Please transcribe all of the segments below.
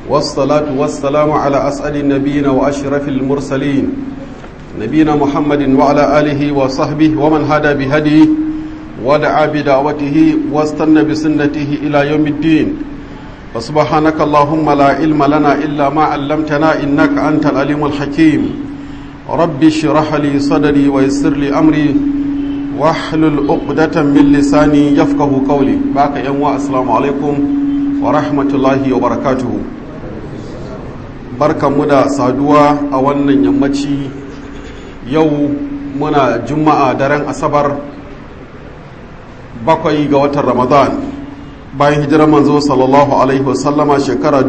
والصلاة والسلام على أسعد النبيين وأشرف المرسلين نبينا محمد وعلى آله وصحبه ومن هدى بهديه ودعا بدعوته واستنى بسنته إلى يوم الدين فسبحانك اللهم لا علم لنا إلا ما علمتنا إنك أنت العليم الحكيم رب اشرح لي صدري ويسر لي أمري واحلل عقدة من لساني يفقه قولي باك يوم السلام عليكم ورحمة الله وبركاته barkan mu da saduwa a wannan yammaci yau muna juma'a daren asabar bakwai ga watan ramadan bayan hijirar manzo sallallahu alaihi wasallama shekara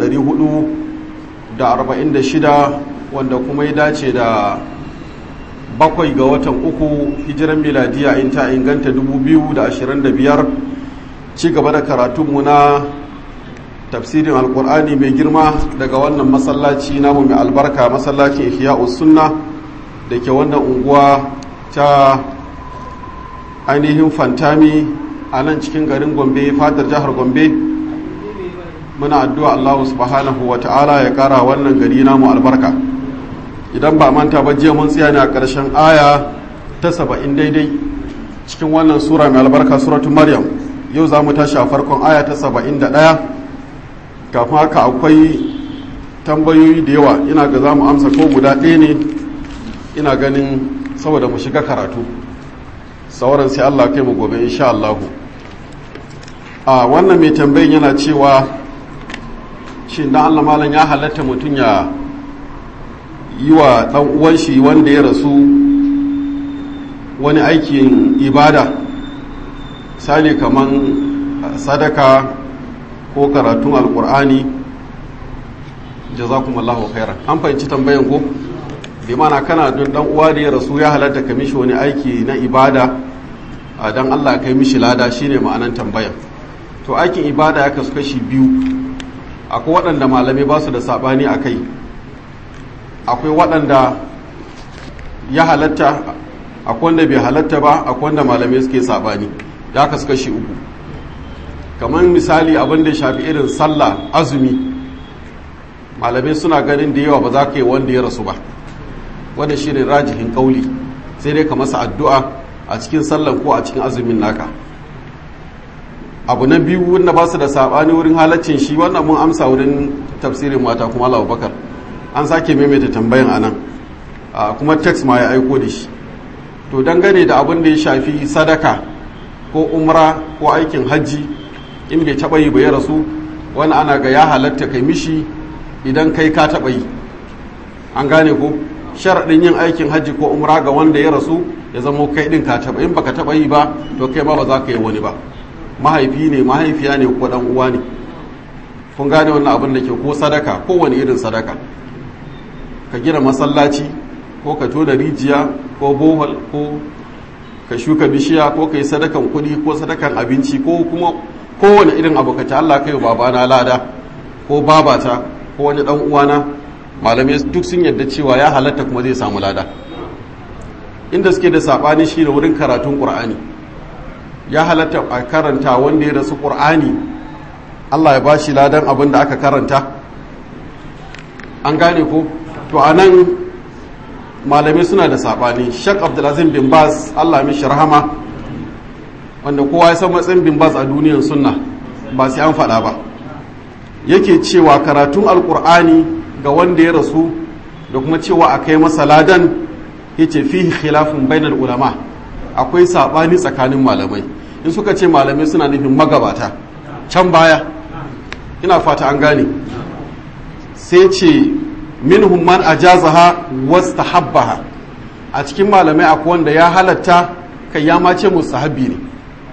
446 wanda kuma ya dace da bakwai ga watan uku hijirar miladiya in ta inganta 2025 ci gaba da karatunmu na tafsirin alkur'ani mai girma daga wannan masallaci namu mai albarka masallacin ihya'us sunna da ke wannan unguwa ta ainihin fantami a nan cikin garin gombe fadar jihar gombe muna addu'a allahu subhanahu wa ta'ala ya kara wannan gari namu albarka idan ba manta ba jiya mun tsaya ne a ƙarshen aya ta saba'in daidai cikin wannan sura mai albarka suratun maryam yau za mu tashi a farkon aya ta saba'in da ɗaya kafin haka akwai tambayoyi da yawa ina ga za mu amsa ko guda ɗaya ne ina ganin saboda mu shiga karatu sauran sai Allah kai mu gobe insha Allahu a wannan mai tambayin yana cewa shi dan Allah malam ya halatta mutum ya yi wa dan uwan shi wanda ya rasu wani aikin ibada misali kaman sadaka ko karatun alkur'ani jazakumallahu khairan an fahimci tambayan ko bi mana kana don dan uwa da ya rasu ya halatta ka mishi wani aiki na ibada dan Allah kai mishi lada shine ma'anan tambayan to aikin ibada ya kasu kashi biyu akwai waɗanda malamai ba su da sabani a kai akwai waɗanda ya halatta akwai wanda bai halatta ba akwai wanda malamai suke sabani ya kasu kashi uku kamar misali abin da shafi irin sallah azumi malamai suna ganin da yawa ba za ka yi wanda ya rasu ba wanda shi ne rajihin kauli sai dai ka masa addu'a a cikin sallan ko a cikin azumin naka abu na biyu wanda ba su da saɓani wurin halaccin shi wannan mun amsa wurin tafsirin mata kuma Allah bakar an sake maimaita tambayan a nan kuma text ma ya aiko da shi to dangane da abin da ya shafi sadaka ko umra ko aikin hajji in bai taɓa yi ba ya rasu wani ana ga ya halatta kai mishi idan kai ka taɓa yi an gane ko sharaɗin yin aikin hajji ko umra ga wanda ya rasu ya zama kai ɗin ka taɓa in baka taɓa yi ba to kai ma ba za ka yi wani ba mahaifi ne mahaifiya ne ko ɗan uwa ne kun gane wannan abin da ke ko sadaka ko wani irin sadaka ka gina masallaci ko ka tona rijiya ko bohol ko ka shuka bishiya ko ka yi sadakan kuɗi ko sadakan abinci ko kuma kowane irin abu ka Allah kai babana lada ko babata ko wani dan uwana malamai duk sun yadda cewa ya halatta kuma zai samu lada inda suke da sabani shi da wurin karatun qur'ani ya halatta a karanta wanda ya rasu qur'ani Allah ya bashi ladan abin da aka karanta an gane ko to anan malamai suna da sabani Sheikh Abdulazim bin Baz Allah mishi rahama wanda kowa ya san matsayin bin bas a duniyar sunna ba sai an faɗa ba yake cewa karatun alkur'ani ga wanda ya rasu da kuma cewa a kai masa ladan ya ce fi khilafin bainar ulama akwai saɓani tsakanin malamai in suka ce malamai suna nufin magabata can baya ina fata an gane sai ce minhum man ajazaha wastahabbaha a cikin malamai akwai wanda ya halatta kai ya mace mustahabbi ne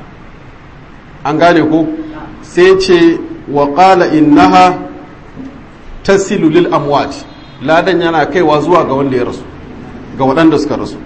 an gane ko sai ce wa qala innaha tasilu lil amwat ladan yana kaiwa zuwa ga wanda ya rasu ga waɗanda suka rasu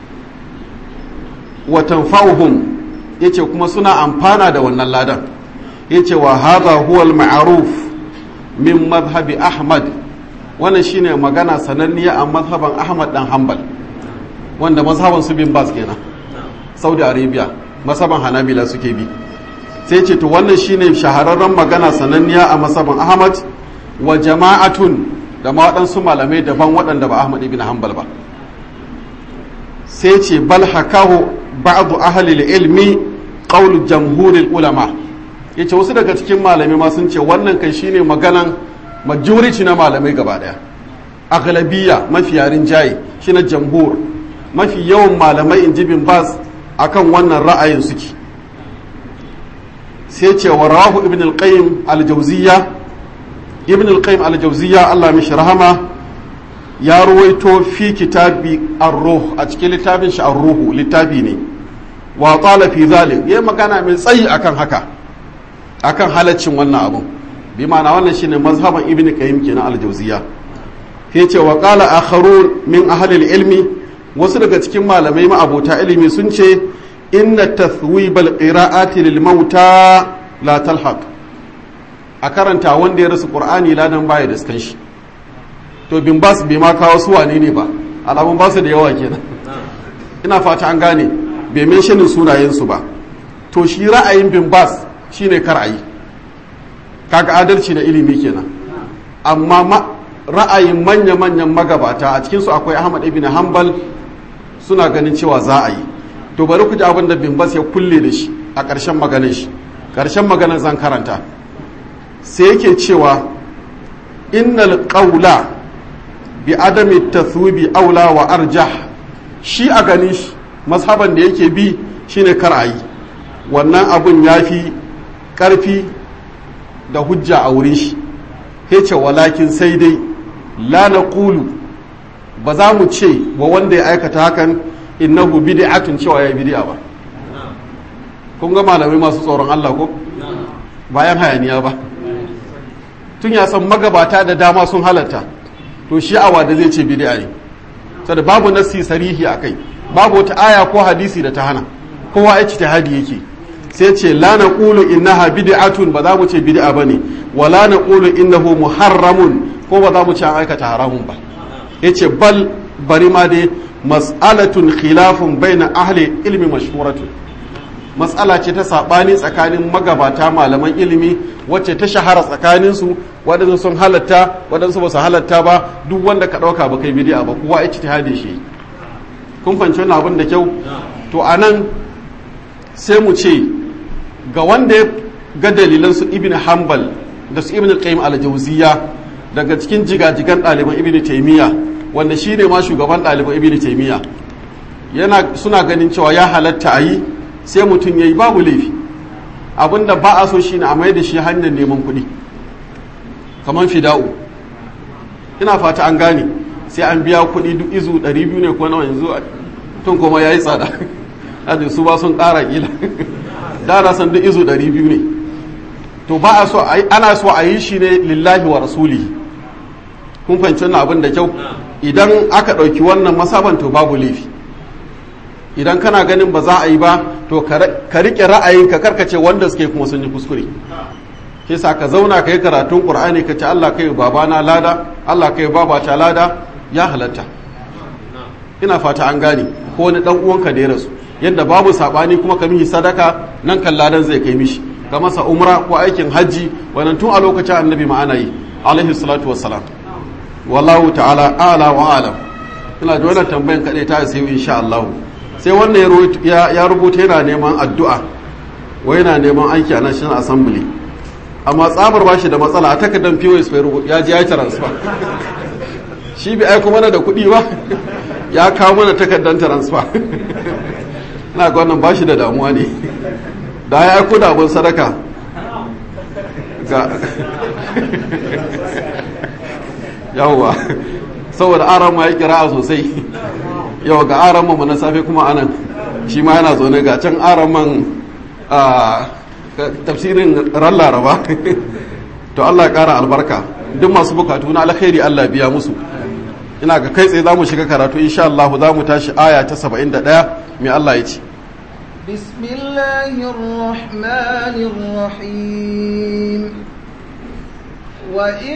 wa tanfa'uhum yace kuma suna amfana da wannan ladan yace wa hadha huwa al ma'ruf min madhhabi ahmad wannan shine magana sananniya a mazhaban ahmad dan hanbal wanda mazhaban su bin bas kenan saudi arabia mazhaban hanabila suke bi sai ce to wannan shine shahararren magana sananniya a mazhaban ahmad wa jama'atun da ma waɗansu malamai daban waɗanda ba ahmad ibn hanbal ba sai ce bal hakahu ba'du ahli ilmi qawl jamhuril ulama yace wasu daga cikin malamai ma sun ce wannan kai shine maganan majority na malamai gaba daya aglabiya mafi yarin jayi shine jamhur mafi yawan malamai in ji bin bas akan wannan ra'ayin suke sai ce wa rawahu ibn al-qayyim al-jawziyya ibn al-qayyim al-jawziyya Allah mishi rahama ya ruwaito fi kitabi ar-ruh a cikin littafin shi ar-ruhu littafi ne wa qala fi zalik yayi magana mai tsayi akan haka akan halaccin wannan abun bi ma'ana wannan shine mazhaban ibn qayyim kenan al-jawziyya yace wa qala akharun min ahli al-ilmi wasu daga cikin malamai ma'abota ilimi sun ce inna tathwibal qira'ati lil mauta la talhaq a karanta wanda ya rasu qur'ani ladan baya da skan shi to bin bas bai ma kawo su wane ne ba alamun ba su da yawa kenan ina fata an gane bai menshinin sunayen su ba to shi ra'ayin bin bas shine kar ayi kaga adalci na ilimi kenan amma ra'ayin manya-manyan magabata a cikinsu akwai ahmad ibn hanbal suna ganin cewa za a yi to bari ku ji abin da bimbas ya kulle da shi a ƙarshen maganin shi ƙarshen maganin zan karanta sai yake cewa innal qawla bi adami tathwibi aula wa arjah shi a ganin shi mazhaban da yake bi shine kar a yi wannan abun yafi ƙarfi da hujja a wurin shi ce walakin sai dai la naqulu ba za mu ce wa wanda ya aikata hakan innahu bid'atun cewa ya bid'a ba kun ga malamai masu tsoron Allah ko bayan hayaniya ba tun ya san magabata da dama sun halatta to shi awa da zai ce bid'a ne saboda babu nassi sarihi akai babu wata aya ko hadisi da ta hana kowa ya ci hadi yake sai ce la naqulu innaha bid'atun ba za mu ce bid'a bane wala naqulu innahu muharramun ko ba za mu ce an aikata haramun ba yace bal bari ma dai mas'alatun khilafun baina ahli ilmi mashhuratun mas'ala ce ta sabani tsakanin magabata malaman ilimi wacce ta shahara tsakanin su waɗansu sun halatta waɗansu ba su halatta ba duk wanda ka ɗauka ba kai bidi'a ba kowa ya ci shi kun fahimci wannan abin da kyau to anan sai mu ce ga wanda ya ga dalilan su ibn hanbal da su ibn qayyim al-jawziyya daga cikin jigajigan ɗaliban ibn taymiya wanda shi ne ma shugaban ɗaliban ibn taymiya yana suna ganin cewa ya halatta a yi sai mutum ya yi babu laifi abinda ba a so shi ne a mai da shi hanyar neman kuɗi kamar fida'u ina fata an gane sai an biya kuɗi duk izu 200 ne ko nawa yanzu tun kuma ya yi tsada ajin su ba sun ƙara ƙila da na san duk izu 200 ne to ba a so ana so a yi shi ne lillahi wa rasuli kun fahimci wannan abin da kyau idan aka ɗauki wannan masaban to babu laifi idan kana ganin ba za a yi ba to ka riƙe ra'ayinka karkace wanda suke kuma sun yi kuskure ke sa ka zauna ka yi karatun ƙur'ani ka ce Allah kai babana lada Allah kai babata lada ya halatta ina fata an gane ko wani dan uwanka da ya rasu yadda babu sabani kuma ka mihi sadaka nan kan ladan zai kai mishi ka masa umra ko aikin hajji wannan tun a lokacin annabi ma ana yi alaihi salatu wassalam wallahu ta'ala ala wa alam ina da wannan tambayan kaɗai ta sai insha Allah sai wannan ya rubuta yana neman addu'a wai yana neman aiki a national assembly amma tsabar bashi da matsala a takardar POS bai rubuta ya ji ya transfer shi bai aiko mana da kuɗi ba ya kawo mana takardar transfer na ga wannan bashi da damuwa ne da ya aiko da abin sadaka ga yawwa saboda aran ma ya kira sosai yau ga aran mu na safe kuma anan shi ma yana zaune ga can aran man tafsirin ran laraba to Allah ya kara albarka duk masu bukatu na alkhairi Allah biya musu ina ga kai tsaye za mu shiga karatu insha Allah za mu tashi aya ta 71 mai Allah ya ce بسم الله الرحمن الرحيم وإن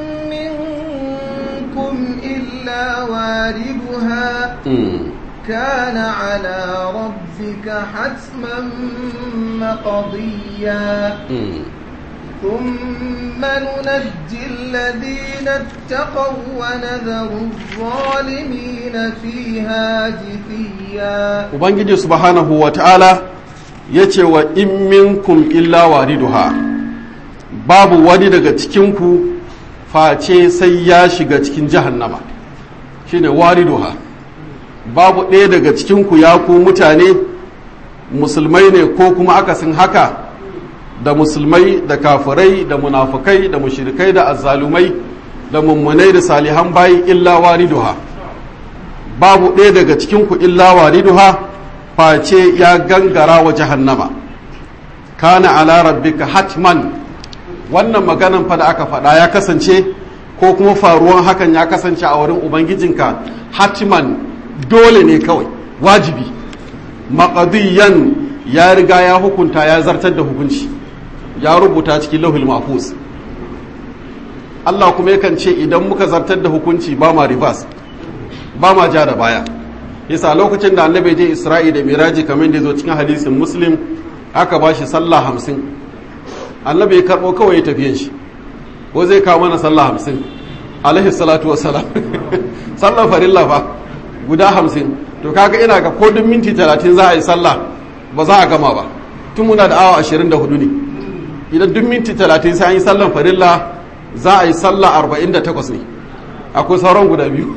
منكم إلا واردها كان على ربك حتما مقضيا ثم ننجي الذين اتقوا ونذر الظالمين فيها جثيا ubangiji subhanahu wa ta'ala ya ce wa in minkum illa wariduha babu wani daga cikinku face sai ya shiga cikin jahannama shine wariduha babu ɗaya daga cikinku ya ku mutane musulmai ne ko kuma akasin haka da musulmai da kafirai da munafukai da mushirikai da azzalumai da mummunai da salihan bayi illa wariduha babu ɗaya daga cikinku illa wariduha face ya gangara wa jahannama kana ala rabbika hatman wannan maganan fa da aka faɗa ya kasance ko kuma faruwan hakan ya kasance a wurin ubangijinka hatman dole ne kawai wajibi maƙadiyan ya riga ya hukunta ya zartar da hukunci ya rubuta cikin lauhul mahfuz Allah kuma yakan ce idan muka zartar da hukunci ba ma reverse ba ma ja da baya yasa lokacin da annabi je Isra'i da Miraji kamar da zo cikin hadisin Muslim aka ba shi sallah hamsin annabi ya karɓo kawai ya tafiyan shi ko zai kawo mana sallah hamsin alaihi salatu wassalam sallah farilla fa guda hamsin to kaga ina ga ko duk minti talatin za a yi sallah ba za a gama ba tun muna da awa ashirin da hudu ne idan duk minti talatin sai an yi sallan farilla za a yi sallah arba'in da takwas ne akwai sauran guda biyu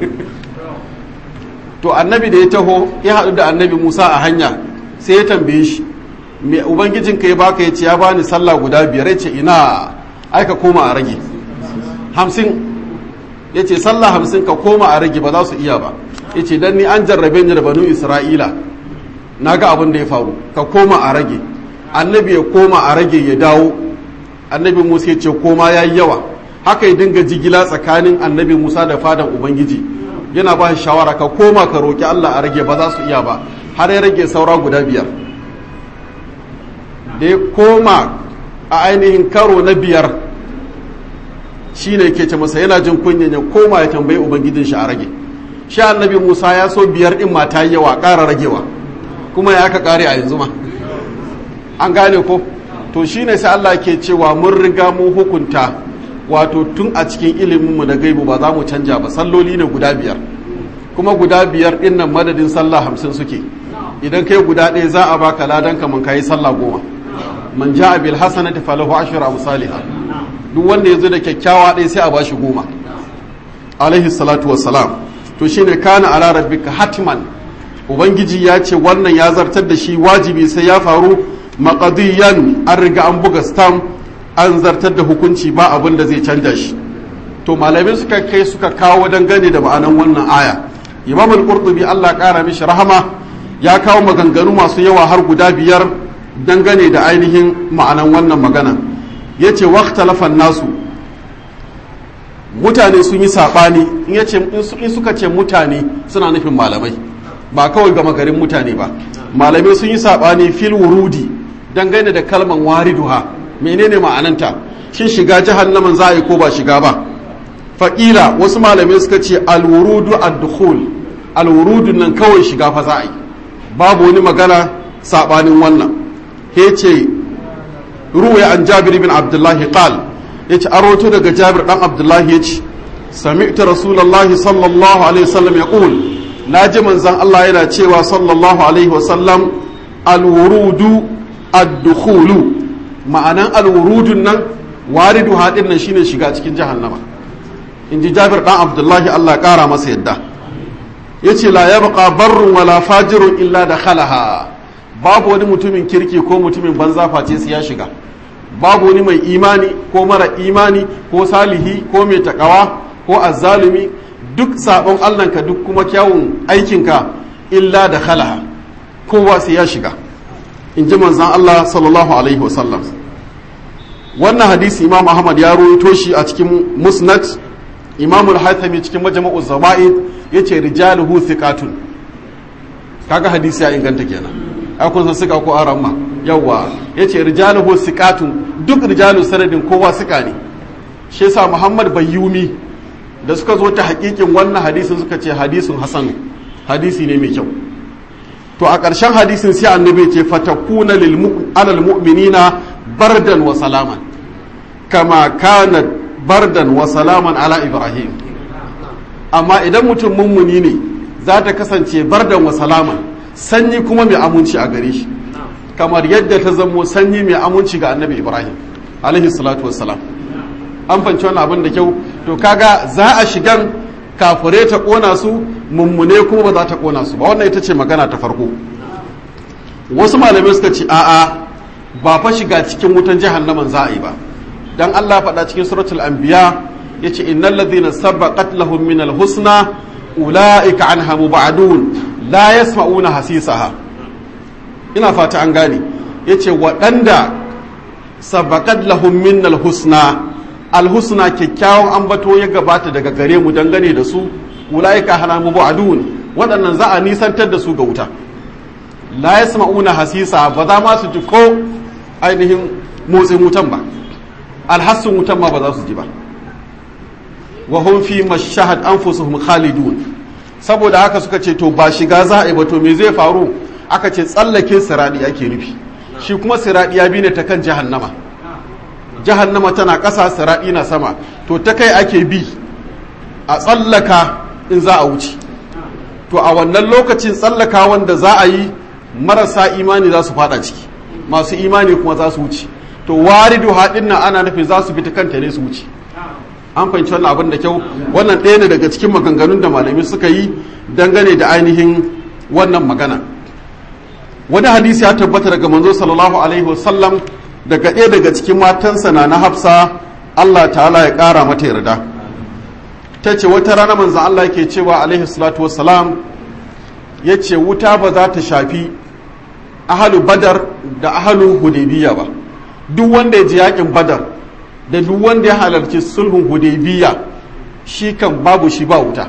to annabi da ya taho ya haɗu da annabi musa a hanya sai ya tambaye shi me ubangijin ka ya baka ya ce ya bani sallah guda biyar ya ce ina aika koma a rage hamsin ya ce sallah hamsin ka koma a rage ba za su iya ba ya ce don ni an jarrabe ni da banu isra'ila na ga abin da ya faru ka koma a rage annabi ya koma a rage ya dawo annabi musa ya ce koma ya yi yawa haka ya dinga jigila tsakanin annabi musa da fadan ubangiji yana ba shi shawara ka koma ka roƙi allah a rage ba za su iya ba har ya rage saura guda biyar da ya koma a ainihin karo na biyar shi ne ke ce masa yana jin kunyan ya koma ya tambayi ubangijin shi a rage shi annabi musa ya so biyar din mata yawa ƙara ragewa kuma ya aka ƙare a yanzu ma an gane ko to shi ne sai allah ke cewa mun riga mun hukunta wato tun a cikin iliminmu na gaibu ba za mu canja ba salloli ne guda biyar kuma guda biyar din nan madadin sallah hamsin suke idan kai guda ɗaya za a baka ladan kaman kayi sallah goma man ja'a bil hasanati falahu ashru amsalha duk wanda yazo da kyakkyawa ɗaya sai a bashi goma alaihi salatu wassalam to shine kana ala rabbika hatman ubangiji ya ce wannan ya zartar da shi wajibi sai ya faru maqadiyan an riga an buga stamp an zartar da hukunci ba abin da zai canja shi to malamai suka kai suka kawo dangane da ma'anan wannan aya imam al-qurtubi Allah kara mishi rahama ya kawo maganganu masu yawa har guda biyar dangane da ainihin ma'anan wannan magana yace waqtalafan nasu mutane sun yi sabani in yace in suka ce mutane suna nufin malamai ba kawai gama garin mutane ba malamai sun yi sabani fil wurudi dangane da kalman wariduha menene ma'ananta shin shiga jahannaman za a yi ko ba shiga ba faƙila wasu malamai suka ce alwurudu ad-dukhul alwurudu nan kawai shiga fa za a yi babu wani magana sabanin wannan he ce ruwaya an jabir bin abdullahi qal yace aroto daga jabir dan abdullahi yace sami'tu rasulullahi sallallahu alaihi wasallam yaqul naji manzon Allah yana cewa sallallahu alaihi wasallam alwurudu ad-dukhulu ma'anan alwurudun nan waridu haɗin nan shine shiga cikin jahannama in ji jabir ɗan abdullahi allah ƙara masa yadda ya ce la ya baka barrun wala fajirun illa da khalaha babu wani mutumin kirki ko mutumin banza face su ya shiga babu wani mai imani ko mara imani ko salihi ko mai takawa ko azzalumi duk sabon allanka duk kuma kyawun aikinka illa da khalaha kowa sai ya shiga in ji manzan allah sallallahu alaihi wasallam wannan hadisi imam ahmad ya ruwaito shi a cikin musnad imam al-haythami cikin majma'u zaba'id yace rijaluhu thiqatun kaga hadisi ya inganta kenan ai kun san suka ko aramma yawa yace rijaluhu thiqatun duk rijalu sanadin kowa suka ne shi yasa muhammad bayyumi da suka zo ta hakikin wannan hadisin suka ce hadisin hasan hadisi ne mai kyau to a ƙarshen hadisin sai annabi ce fatakuna lil alal mu'minina bardan wa salaman kama kana bardan wa salaman ala ibrahim amma idan mutum mummuni ne za ta kasance bardan wa salaman sanyi kuma mai aminci a gare shi kamar yadda ta zamo sanyi mai aminci ga annabi ibrahim alaihi salatu wassalam an fanci wannan abin da kyau to kaga za a shigan kafure ta kona su mummune kuma ba za ta kona su ba wannan ita ce magana ta farko wasu malamai suka ce a'a ba fa shiga cikin wutan jahannaman za a yi ba dan Allah faɗa cikin suratul anbiya yace innal ladhina sabaqat lahum min husna ulaika anha mubadun la yasma'una hasisaha ina fata an gane yace waɗanda sabaqat lahum min husna alhusna kyakkyawan ambato ya gabata daga gare mu dangane da su ulaika hana mubadun waɗannan za a nisantar da su ga wuta la yasma'una hasisa ba za ma su ji ko ainihin motsin wutan ba alhassun wutan ma ba za su ji ba wa hum fi mashahad anfusuhum khalidun saboda haka suka ce to ba shiga za a yi ba to me zai faru aka ce tsallake siradi ake nufi shi kuma siradi ya bi ne ta kan jahannama jahannama tana ƙasa siradi na sama to ta kai ake bi a tsallaka in za a wuce to a wannan lokacin tsallaka wanda za a yi marasa imani za su fada ciki masu imani kuma za su wuce to waridu haɗin nan ana nufin za su bi ta kanta ne su wuce an fahimci wannan abin da kyau wannan ɗaya ne daga cikin maganganun da malami suka yi dangane da ainihin wannan magana wani hadisi ya tabbata daga manzo sallallahu alaihi wasallam daga ɗaya daga cikin matansa na na hafsa Allah ta'ala ya ƙara mata yarda ta ce wata rana manzan Allah yake cewa alaihi salatu wassalam ya ce wuta ba za ta shafi ahalu badar da ahalu hudaybiya ba duk wanda ya ji yakin badar da duk wanda ya halarci sulhun hudaybiya shi kan babu shi ba wuta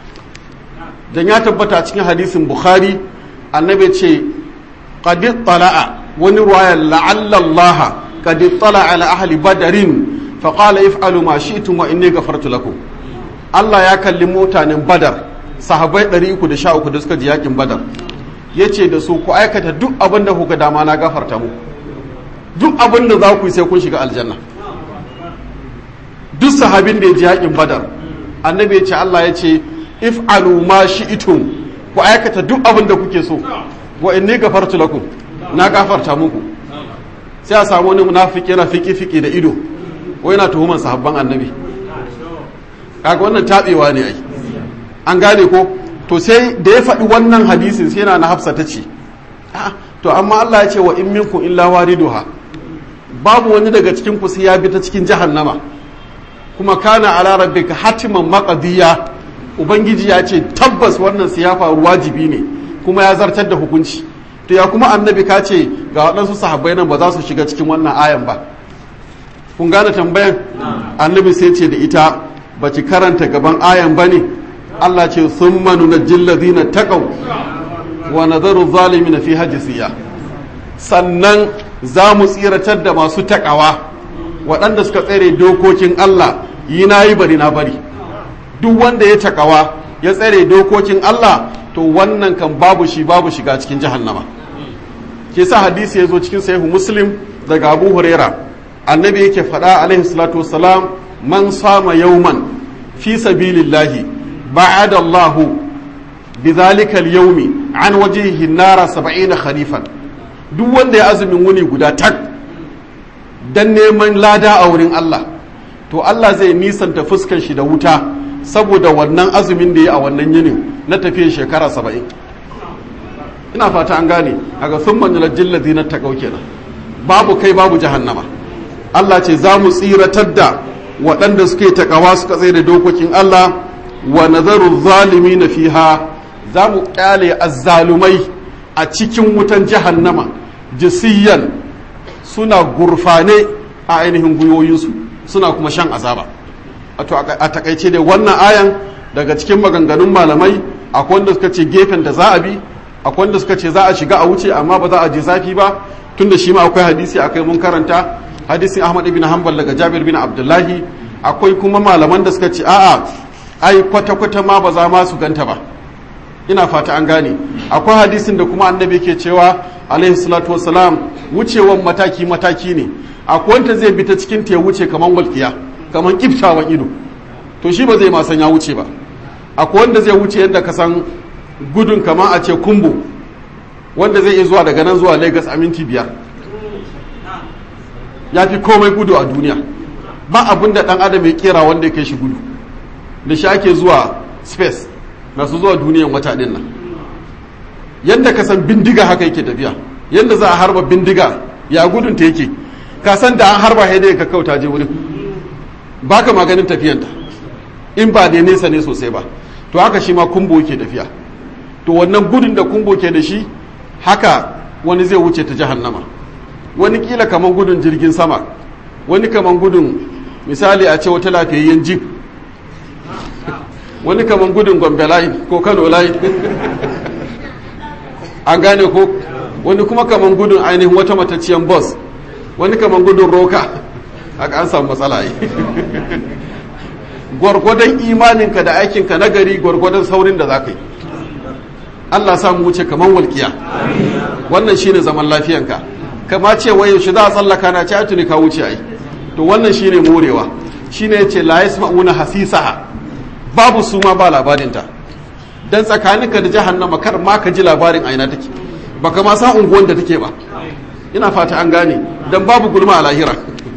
dan ya tabbata cikin hadisin bukhari annabi ce qad tala'a wani ruwaya la'alla Allah qad tala'a ala ahli badarin fa qala if'alu ma shi'tum wa inni ghafartu lakum Allah ya kalli mutanen badar sahabai 313 da suka ji yakin badar yace da su ku aikata duk abin da kuka dama na gafarta mu duk abin da za ku yi sai kun shiga aljanna duk sahabin da ya ji yakin badar annabi ya ce Allah ya ce if'alu ma shi'tum ku aikata duk abin da kuke so wa inni gafartu lakum na gafarta muku sai a samu wani munafiki yana fiki fiki da ido wai yana tuhuman sahabban annabi kaga wannan tabewa ne ai an gane ko to sai da ya faɗi wannan hadisin sai yana na hafsa ta ce to amma Allah ya ce wa in minkum illa wariduha babu wani daga cikin ku sai ya bi ta cikin jahannama kuma kana ala rabbika hatiman maqdiya ubangiji ya ce tabbas wannan sai ya faru wajibi ne kuma ya zartar da hukunci to ya kuma annabi ka ce ga waɗansu sahabbai nan ba za su shiga cikin wannan ayan ba kun gane tambayan annabi sai ce da ita ba ki karanta gaban ayan ba ne Allah ce sun manu na jilladina taƙau wa nazaru zalimi na fi hajjisiya sannan za mu tsiratar da masu taƙawa waɗanda suka tsere dokokin Allah yi na yi bari na bari duk wanda ya taƙawa ya tsere dokokin Allah to wannan kan babu shi babu shiga cikin jahannama ke sa hadisi ya zo cikin sahihu muslim daga abu huraira annabi yake faɗa alaihi salatu wassalam man sama yauman fi sabilillahi ba'ada Allah bidhalika al-yawmi an wajhihi nara 70 kharifan duk wanda ya azumin wuni guda tak dan neman lada a wurin Allah to Allah zai nisanta fuskar shi da wuta saboda wannan azumin da ya a wannan yinin na tafiye shekara 70 ina fata an gane aga thumma nulajjil ladina taqaw kenan babu kai babu jahannama Allah ce za mu tsiratar da waɗanda suke takawa suka tsaye da dokokin Allah wa nazaru zalimi na fiha za mu ƙyale azzalumai a cikin wutan jahannama jisiyan suna gurfane a ainihin gwiwoyinsu suna kuma shan azaba a takaice da wannan ayan daga cikin maganganun malamai akwai wanda suka ce gefen da za a bi akwai wanda suka ce za a shiga a wuce amma ba za a je zafi ba tunda shi ma akwai hadisi akai mun karanta hadisin Ahmad ibn Hanbal daga Jabir bin Abdullahi akwai kuma malaman da suka ce a'a ai kwata kwata ma ba za ma su ganta ba ina fata an gane akwai hadisin da kuma annabi ke cewa alaihi salatu wassalam wucewan mataki mataki ne akwai wanda zai bi ta cikin ta ya wuce kaman walƙiya kaman kiftawan ido to shi ba zai ma san ya wuce ba akwai wanda zai wuce yadda ka san gudun kaman a ce kumbo wanda zai iya zuwa daga nan zuwa lagos a minti biyar ya fi komai gudu a duniya ba abin da dan adam ya kera wanda ya kai shi gudu da shi ake zuwa space masu zuwa duniyan wata din nan yadda ka san bindiga haka yake tafiya yadda za a harba bindiga ya gudun ta yake ka san da an harba haidai ka kauta je wurin ba ka maganin tafiyanta in ba da nesa ne sosai ba to haka shi ma kumbo yake tafiya to wannan gudun da kumbo ke da shi haka wani zai wuce ta jahannama wani kila kaman gudun jirgin sama wani kaman gudun misali a ce wata lafiyayyen jeep wani kaman gudun gombe line ko kano line an gane ko wani kuma kaman gudun ainihin wata matacciyar bus wani kaman gudun roka haka an samu matsala yi gwargwadon imaninka da aikinka na gari gwargwadon saurin da za ka yi allah samu wuce kaman walkiya wannan shine zaman lafiyanka kama ce waye shi za a tsallaka na ci tuni ka wuce ai to wannan shine morewa shine yace la yasma'una hasisaha babu su ma ba labarinta dan tsakaninka da jahannama kar ma ka ji labarin aina take baka ma san unguwan da take ba ina fata an gane dan babu gulma a lahira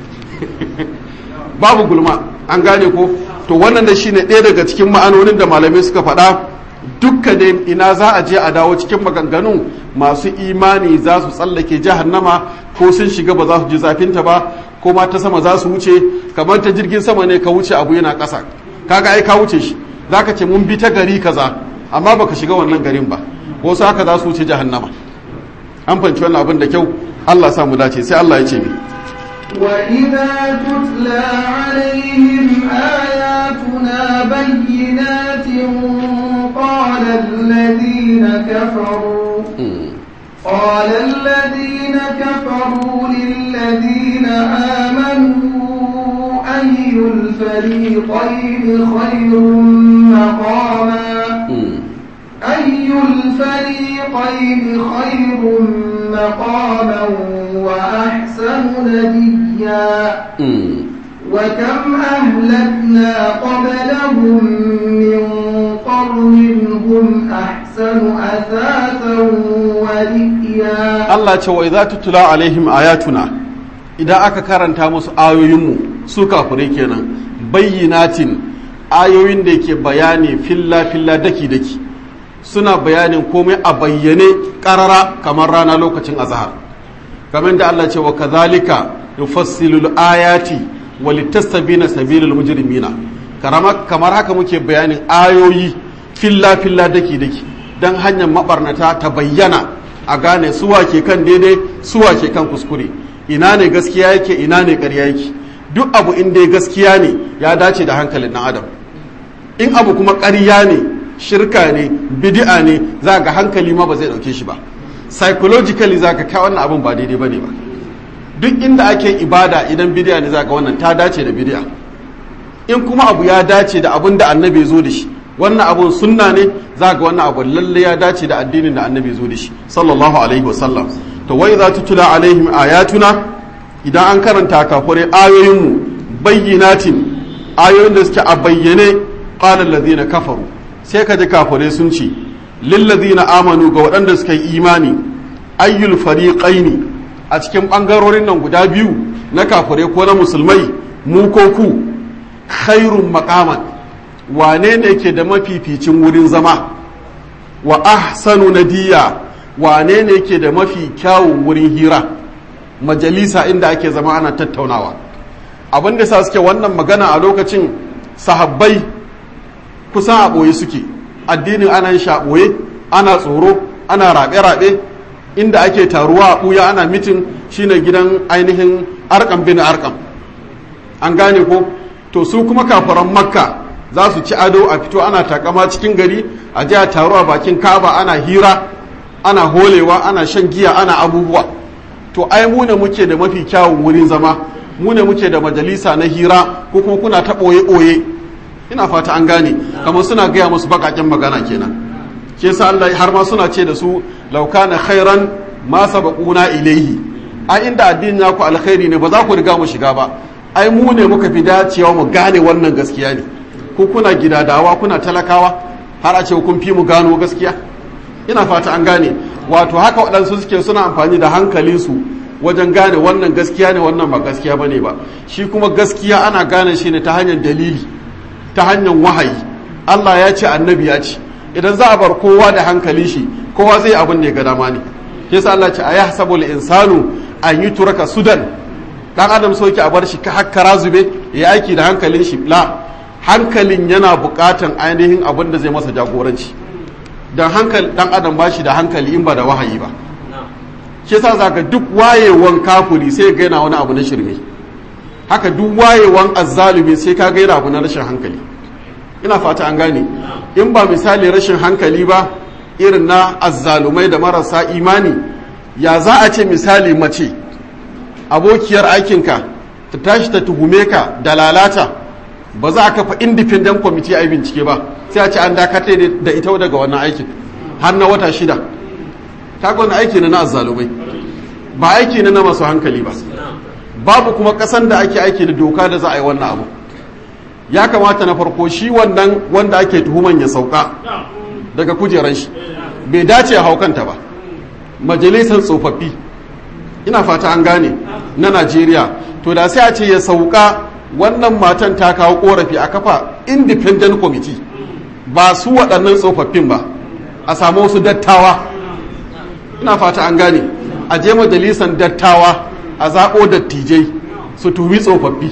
babu gulma an gane ko to wannan da shine ɗaya daga cikin ma'anonin da malamai suka faɗa dukka dai ina za a je a dawo cikin maganganun masu imani za su tsallake jahannama ko sun shiga ba za su ji zafinta ba ko ma ta sama za su wuce kamar ta jirgin sama ne ka wuce abu yana ƙasa kaga ai ka wuce shi za ka ce mun bi ta gari kaza amma baka shiga wannan garin ba wasu haka za su wuce jahannama an fanci wannan abin da kyau Allah sa mu dace sai Allah ya ce mi وإذا تتلى عليهم آياتنا بينات قال الذين كفروا قال الذين كفروا للذين آمنوا أي الفريقين خير مقاما أي الفريقين خير مقاما وأحسن نديا وكم أهلكنا قبلهم من قرن هم أحسن أثاثا ورئيا Allah ce wa idza tutla alaihim ayatuna idan aka karanta musu ayoyinmu su kafirai kenan bayyinatin ayoyin da yake bayani filla filla daki daki suna bayanin komai a bayyane karara kamar rana lokacin azhar kamar da Allah ce wa kadhalika yufassilu ayati wa litastabina sabilul mujrimina karama kamar haka muke bayanin ayoyi filla filla daki daki dan hanyar mabarnata ta bayyana a gane suwa ke kan daidai suwa ke kan kuskure ina ne gaskiya yake ina ne ƙarya yake duk abu in dai gaskiya ne ya dace da hankalin ɗan adam in abu kuma ƙarya ne shirka ne bid'a ne za ga hankali ma ba zai ɗauke shi ba psychologically za ka kai wannan abin ba daidai ba ne ba duk inda ake ibada idan bid'a ne za ga wannan ta dace da bid'a in kuma abu ya dace da abin da annabi zo da shi wannan abun sunna ne za ga wannan abu lalle ya dace da addinin da annabi zo da shi sallallahu alaihi wasallam to wai za tutula alaihim ayatuna idan an karanta kafure ayoyinmu bayyinatin ayoyin da suke a bayyane qala allazina kafaru sai ka ji kafure sun ce lil ladina amanu ga waɗanda suka yi imani ayyul fariqaini a cikin bangarorin nan guda biyu na kafure ko na musulmai mu ko ku khairun maqaman wane ne ke da mafificin wurin zama wa ahsanu nadiya wane ne ke da mafi kyawun wurin hira majalisa inda ake zama ana tattaunawa abin da sa suke wannan magana a lokacin sahabbai kusan a ɓoye suke addinin ana yin a ɓoye ana tsoro ana raɓe-raɓe inda ake taruwa a ɓuya ana mitin shine gidan ainihin arkam bin arkam an gane ko to su kuma kafaran makka za su ci ado a fito ana takama cikin gari a ji a taro a bakin kaba ana hira ana holewa ana shan giya ana abubuwa to ai mu ne muke da mafi kyawun wurin zama mu ne muke da majalisa na hira ko kuma kuna ta ɓoye ɓoye ina fata an gane kamar suna gaya musu baƙaƙen magana kenan ke sa Allah har ma suna ce da su laukana khairan ma sabaquna ilaihi a inda addinin naku alkhairi ne ba za ku riga mu shiga ba ai mu ne muka fi dacewa mu gane wannan gaskiya ne ku kuna gidadawa kuna talakawa har a ce kun fi mu gano gaskiya ina fata an gane wato haka waɗansu suke suna amfani da hankalinsu wajen gane wannan gaskiya ne wannan ba gaskiya bane ba shi kuma gaskiya ana gane shi ne ta hanyar dalili ta hanyar wahayi Allah ya ce annabi ya ce idan za a bar kowa da hankali shi kowa zai abin da ya ga dama ne yasa Allah ce a yahsabul insanu an yi turaka sudan dan adam soke a bar shi ka hakkara zube ya aiki da hankalin shi la hankalin yana bukatan ainihin abin da zai masa jagoranci dan hankali dan adam ba shi da hankali in ba da wahayi ba shi yasa zaka duk wayewan kafuri sai ga yana wani abu na shirme haka duk wayewan azzalumi sai ka ga yana abu na rashin hankali ina fata an gane in ba misali rashin hankali ba irin na azzalumai da marasa imani ya za a ce misali mace abokiyar aikinka ta tashi ta tuhume ka da lalata ba za a kafa independent committee a bincike ba sai a ce an dakatar da ita daga wannan aikin har na wata shida ta wani aiki na azzalumai ba aiki na masu hankali ba babu kuma kasan da ake aiki da doka da za a yi wannan abu ya kamata na farko shi wannan wanda ake tuhuman ya sauka daga kujeran shi bai dace haukanta ba majalisar tsofaffi ina fata an gane na najeriya to da sai a ce ya sauka wannan matan ta kawo korafi a kafa independent committee ba su waɗannan tsofaffin ba a samu wasu dattawa ina fata an gane a je majalisar dattawa a zaɓo dattijai su tuhumi tsofaffi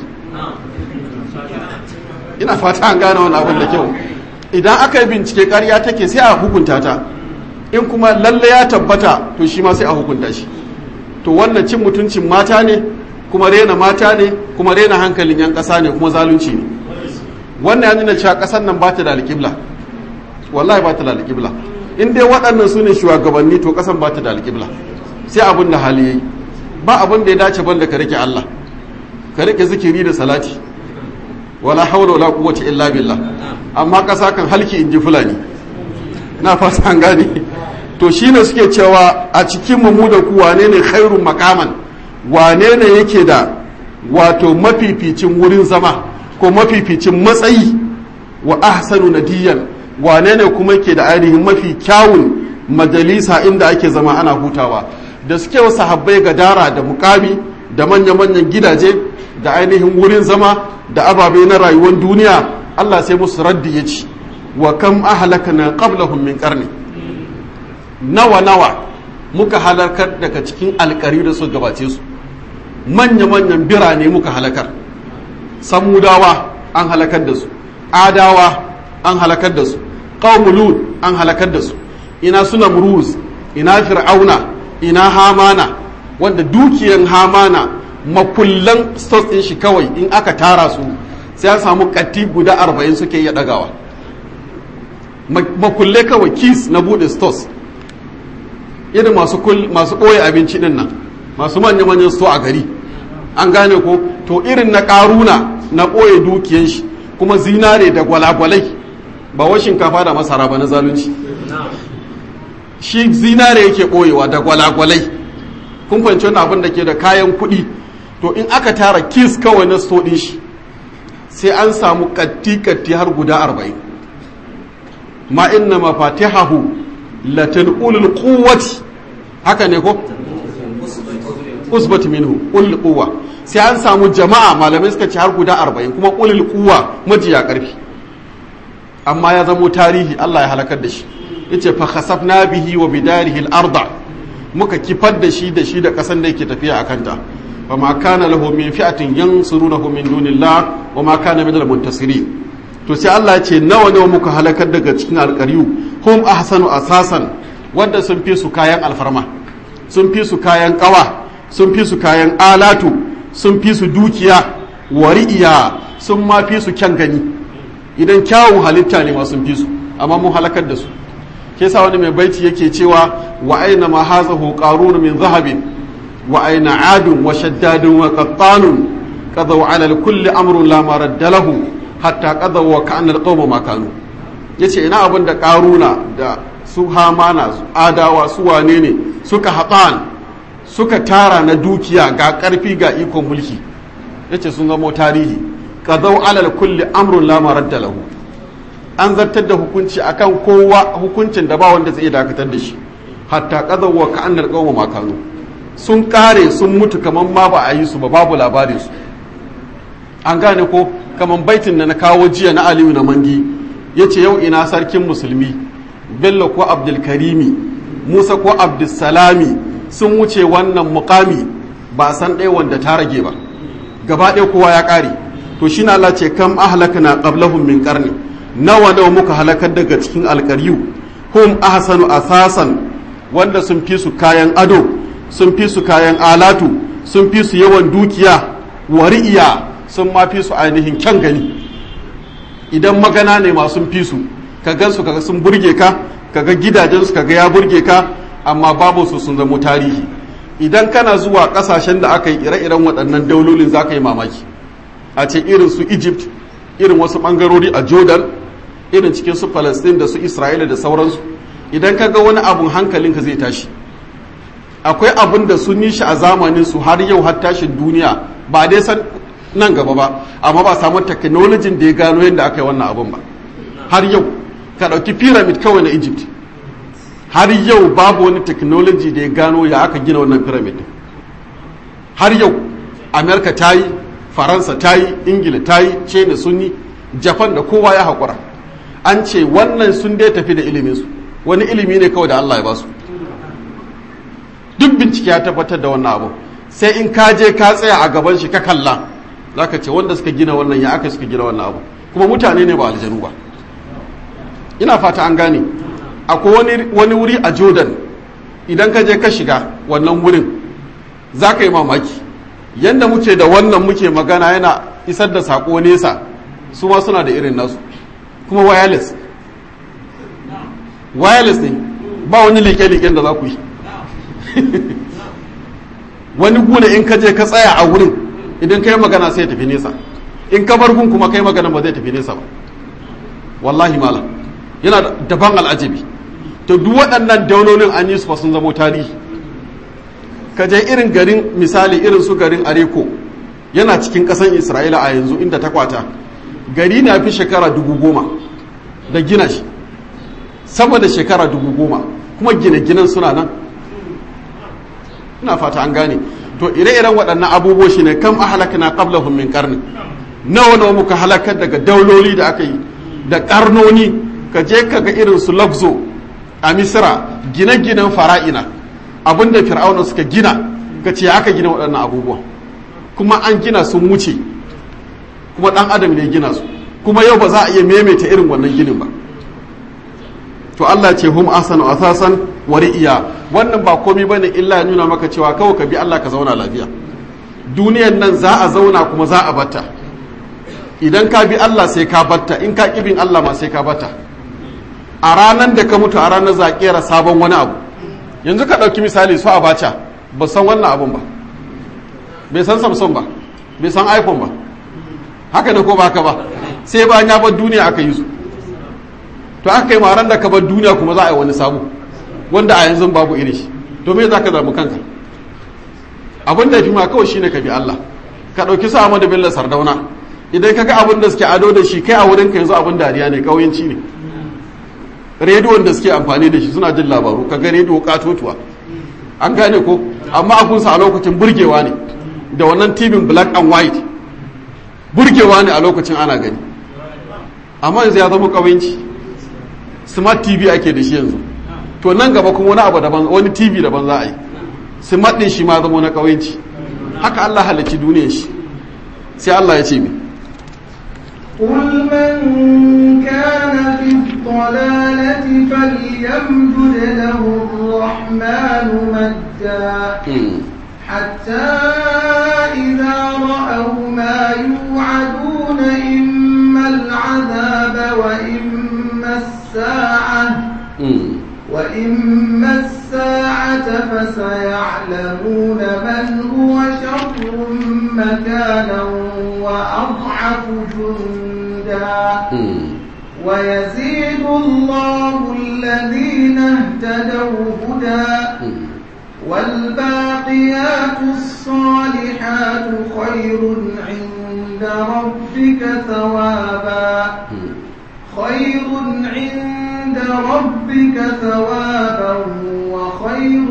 ina fata an gane wani abin da kyau idan aka yi bincike ƙarya take sai a hukunta ta in kuma lalle ya tabbata to shi ma sai a hukunta shi to wannan cin mutuncin mata ne kuma rena mata ne kuma rena hankalin yan ƙasa ne kuma zalunci ne wannan ya nuna cewa ƙasar nan ba ta da alƙibla wallahi ba ta da alƙibla in dai waɗannan su ne shugabanni to ƙasan ba ta da alƙibla sai abin da hali yayi ba abin da ya dace ban da ka rike Allah ka rike zikiri da salati wala haula wala quwwata illa billah amma ƙasa kan halki in ji fulani na fata an gane to shine suke cewa a cikin mu da ku wane ne khairun makaman wane ne yake da wato mafificin wurin zama ko mafificin matsayi wa ahsanu nadiyan wane ne kuma yake da ainihin mafi kyawun majalisa inda ake zama ana hutawa da suke wa sahabbai gadara da mukami da manya-manyan gidaje da ainihin wurin zama da ababe na rayuwar duniya Allah sai musu raddi ya ci wa kam ahlakana qablahum min qarni nawa nawa muka halakar daga cikin alkari da su gabace su manya manyan birane muka halakar samudawa an halakar da su adawa an halakar da su qaumul an halakar da su ina suna muruz ina fir'auna ina hamana wanda dukiyan hamana makullan stores din shi kawai in aka tara su sai an samu katti guda arba'in suke iya dagawa makulle kawai kis na bude stores irin masu masu ɓoye abinci din nan masu manya manyan sto a gari an gane ko to irin na karuna na ɓoye dukiyan shi kuma zinare da gwalagwalai ba wa shinkafa da masara ba na zalunci shi zinare yake ɓoyewa da gwalagwalai kun fahimci wani abin da ke da kayan kuɗi to in aka tara kis kawai na sto ɗin shi sai an samu katti-katti har guda arba'in ma inna mafatihahu latin ulul quwwati haka ne ko usbat minhu ulul quwwa sai an samu jama'a malamai suka ce har guda arba'in kuma ulul quwwa majiya karfi amma ya zamo tarihi Allah ya halakar da shi yace fa khasafna bihi wa bidarihi al-arda muka kifar da shi da shi da kasan da yake tafiya akan ta fa ma kana lahu min fi'atin yansurunahu min dunillah wa ma kana min al-muntasirin to sai Allah ya ce nawa nawa muka halakar daga cikin alƙaryu hum ahsanu asasan wanda sun fi su kayan alfarma sun fi su kayan kawa sun fi su kayan alatu sun fi su dukiya wari'iya sun ma fi su kyan gani idan kyawun halitta ne ma sun fi su amma mun halakar da su ke sa wani mai baiti yake cewa wa aina ma hazahu qarun min zahabin wa aina adun wa shaddadun wa qattanun qadaw ala kulli amrun la maradda lahu hatta qadaw wa kana alqawma ma kanu yace ina abin da qaruna da su hamana su adawa su wane ne suka hatan suka tara na dukiya ga ƙarfi ga ikon mulki yace sun zamo tarihi qadaw alal kulli amrun la maradda lahu an zartar da hukunci akan kowa hukuncin da ba wanda zai dakatar da shi hatta qadaw wa ka'annal qawma ma kanu sun kare sun mutu kaman ma ba a yi su ba babu labarin su an gane ko kaman baitin da na kawo jiya na Aliyu na Mangi yace yau ina sarkin musulmi Bello ko Abdul Karimi Musa ko Abdul Salami sun wuce wannan mukami ba san ɗaya wanda ta rage ba gaba ɗaya kowa ya ƙare to shi na Allah ce kam ahlakna qablahum min qarni nawa nawa muka halakar daga cikin alƙaryu hum ahsanu asasan wanda sun fi su kayan ado sun fi su kayan alatu sun fi su yawan dukiya wari'iya sun ma fi su ainihin kyan gani idan magana ne ma sun fi su ka gan su kaga sun burge ka kaga gidajen su kaga ya burge ka amma babu su sun zamo tarihi idan kana zuwa kasashen da aka yi ire-iren waɗannan daulolin za ka yi mamaki a ce irin su egypt irin wasu ɓangarori a jordan irin cikin su palestine da su isra'ila da sauransu idan ka ga wani abun hankalinka zai tashi akwai abin da sun yi shi a zamanin su har yau har tashin duniya ba dai san nan gaba ba amma ba samu technology da ya gano yadda aka yi wannan abun ba har yau ka ɗauki pyramid kawai na egypt har yau babu wani technology da ya gano ya aka gina wannan pyramid har yau amerika ta yi faransa ta yi ingila ta yi china sun yi japan da kowa ya haƙura an ce wannan sun dai tafi da iliminsu wani ilimi ne kawai da allah ya basu duk bincike ya tabbatar da wannan abu sai in ka je ka tsaya a gaban shi ka kalla za ka ce wanda suka gina wannan ya aka suka gina wannan abu kuma mutane ne ba aljanu ba ina fata an gane akwai wani wuri a jordan idan ka je ka shiga wannan wurin za ka yi mamaki yadda muke da wannan muke magana yana isar da sako nesa su ma suna da irin nasu kuma wireless wireless ne ba wani liƙe-liƙen da za ku yi wani gune in ka je ka tsaya a wurin idan ka yi magana sai ya tafi nesa in ka bar gun kuma ka yi magana ba zai tafi nesa ba wallahi malam yana daban al'ajabi to duk waɗannan daulolin an yi su fa sun zamo tarihi ka je irin garin misali irin su garin areko yana cikin ƙasar isra'ila a yanzu inda ta kwata gari na fi shekara dubu goma da gina shi sama da shekara dubu goma kuma gine-ginen suna nan ina fata an gane to ire-iren waɗannan abubuwa shi ne kam ahalakna qablahum min qarni nawa nawa muka halakar daga dauloli da aka yi da karnoni ka je ka ga irin su Luxo a Misra gine-ginen fara'ina abinda fir'auna suka gina ka ce aka gina waɗannan abubuwa kuma an gina sun wuce kuma ɗan adam ne gina su kuma yau ba za a iya maimaita irin wannan ginin ba to Allah ce hum asanu asasan wa ri'iya wannan ba komai bane illa ya nuna maka cewa kawai ka bi Allah ka zauna lafiya duniyan nan za a zauna kuma za a batta idan ka bi Allah sai ka batta in ka kibin Allah ma sai ka batta a ranar da ka mutu a ranar za a kera sabon wani abu yanzu ka ɗauki misali su abacha ba san wannan abun ba bai san samsung ba bai san iphone ba haka ne ko ba haka ba sai bayan ya bar duniya aka yi su to aka yi maran da ka bar duniya kuma za a yi wani sabu wanda a yanzu babu iri shi to me za ka zamu kanka abin da fi ma kawai shine ka bi Allah ka ɗauki su Ahmadu Bello Sardauna idan ka ga abin da suke ado da shi kai a wurin ka yanzu abin dariya ne ƙauyenci ne rediyon da suke amfani da shi suna jin labaru ka ga rediyo katotuwa an gane ko amma abunsa a lokacin burgewa ne da wannan tibin black and white burgewa ne a lokacin ana gani amma yanzu ya zama ƙauyenci smart tv ake da shi yanzu to nan gaba kuma wani abu daban wani tv daban za a yi smart din shi ma zama na ƙauyenci haka Allah halicci duniyar shi sai Allah ya ce mi قل من كان في الضلالة فليمدد له الرحمن مدا حتى إذا رأوا ما يوعدون إما العذاب وإما الساعة وإما الساعة فسيعلمون من هو شر مكانا وأضعف جندا ويزيد الله الذين اهتدوا هدى والباقيات الصالحات خير عند ربك ثوابا خير عند ربك ثوابا وخير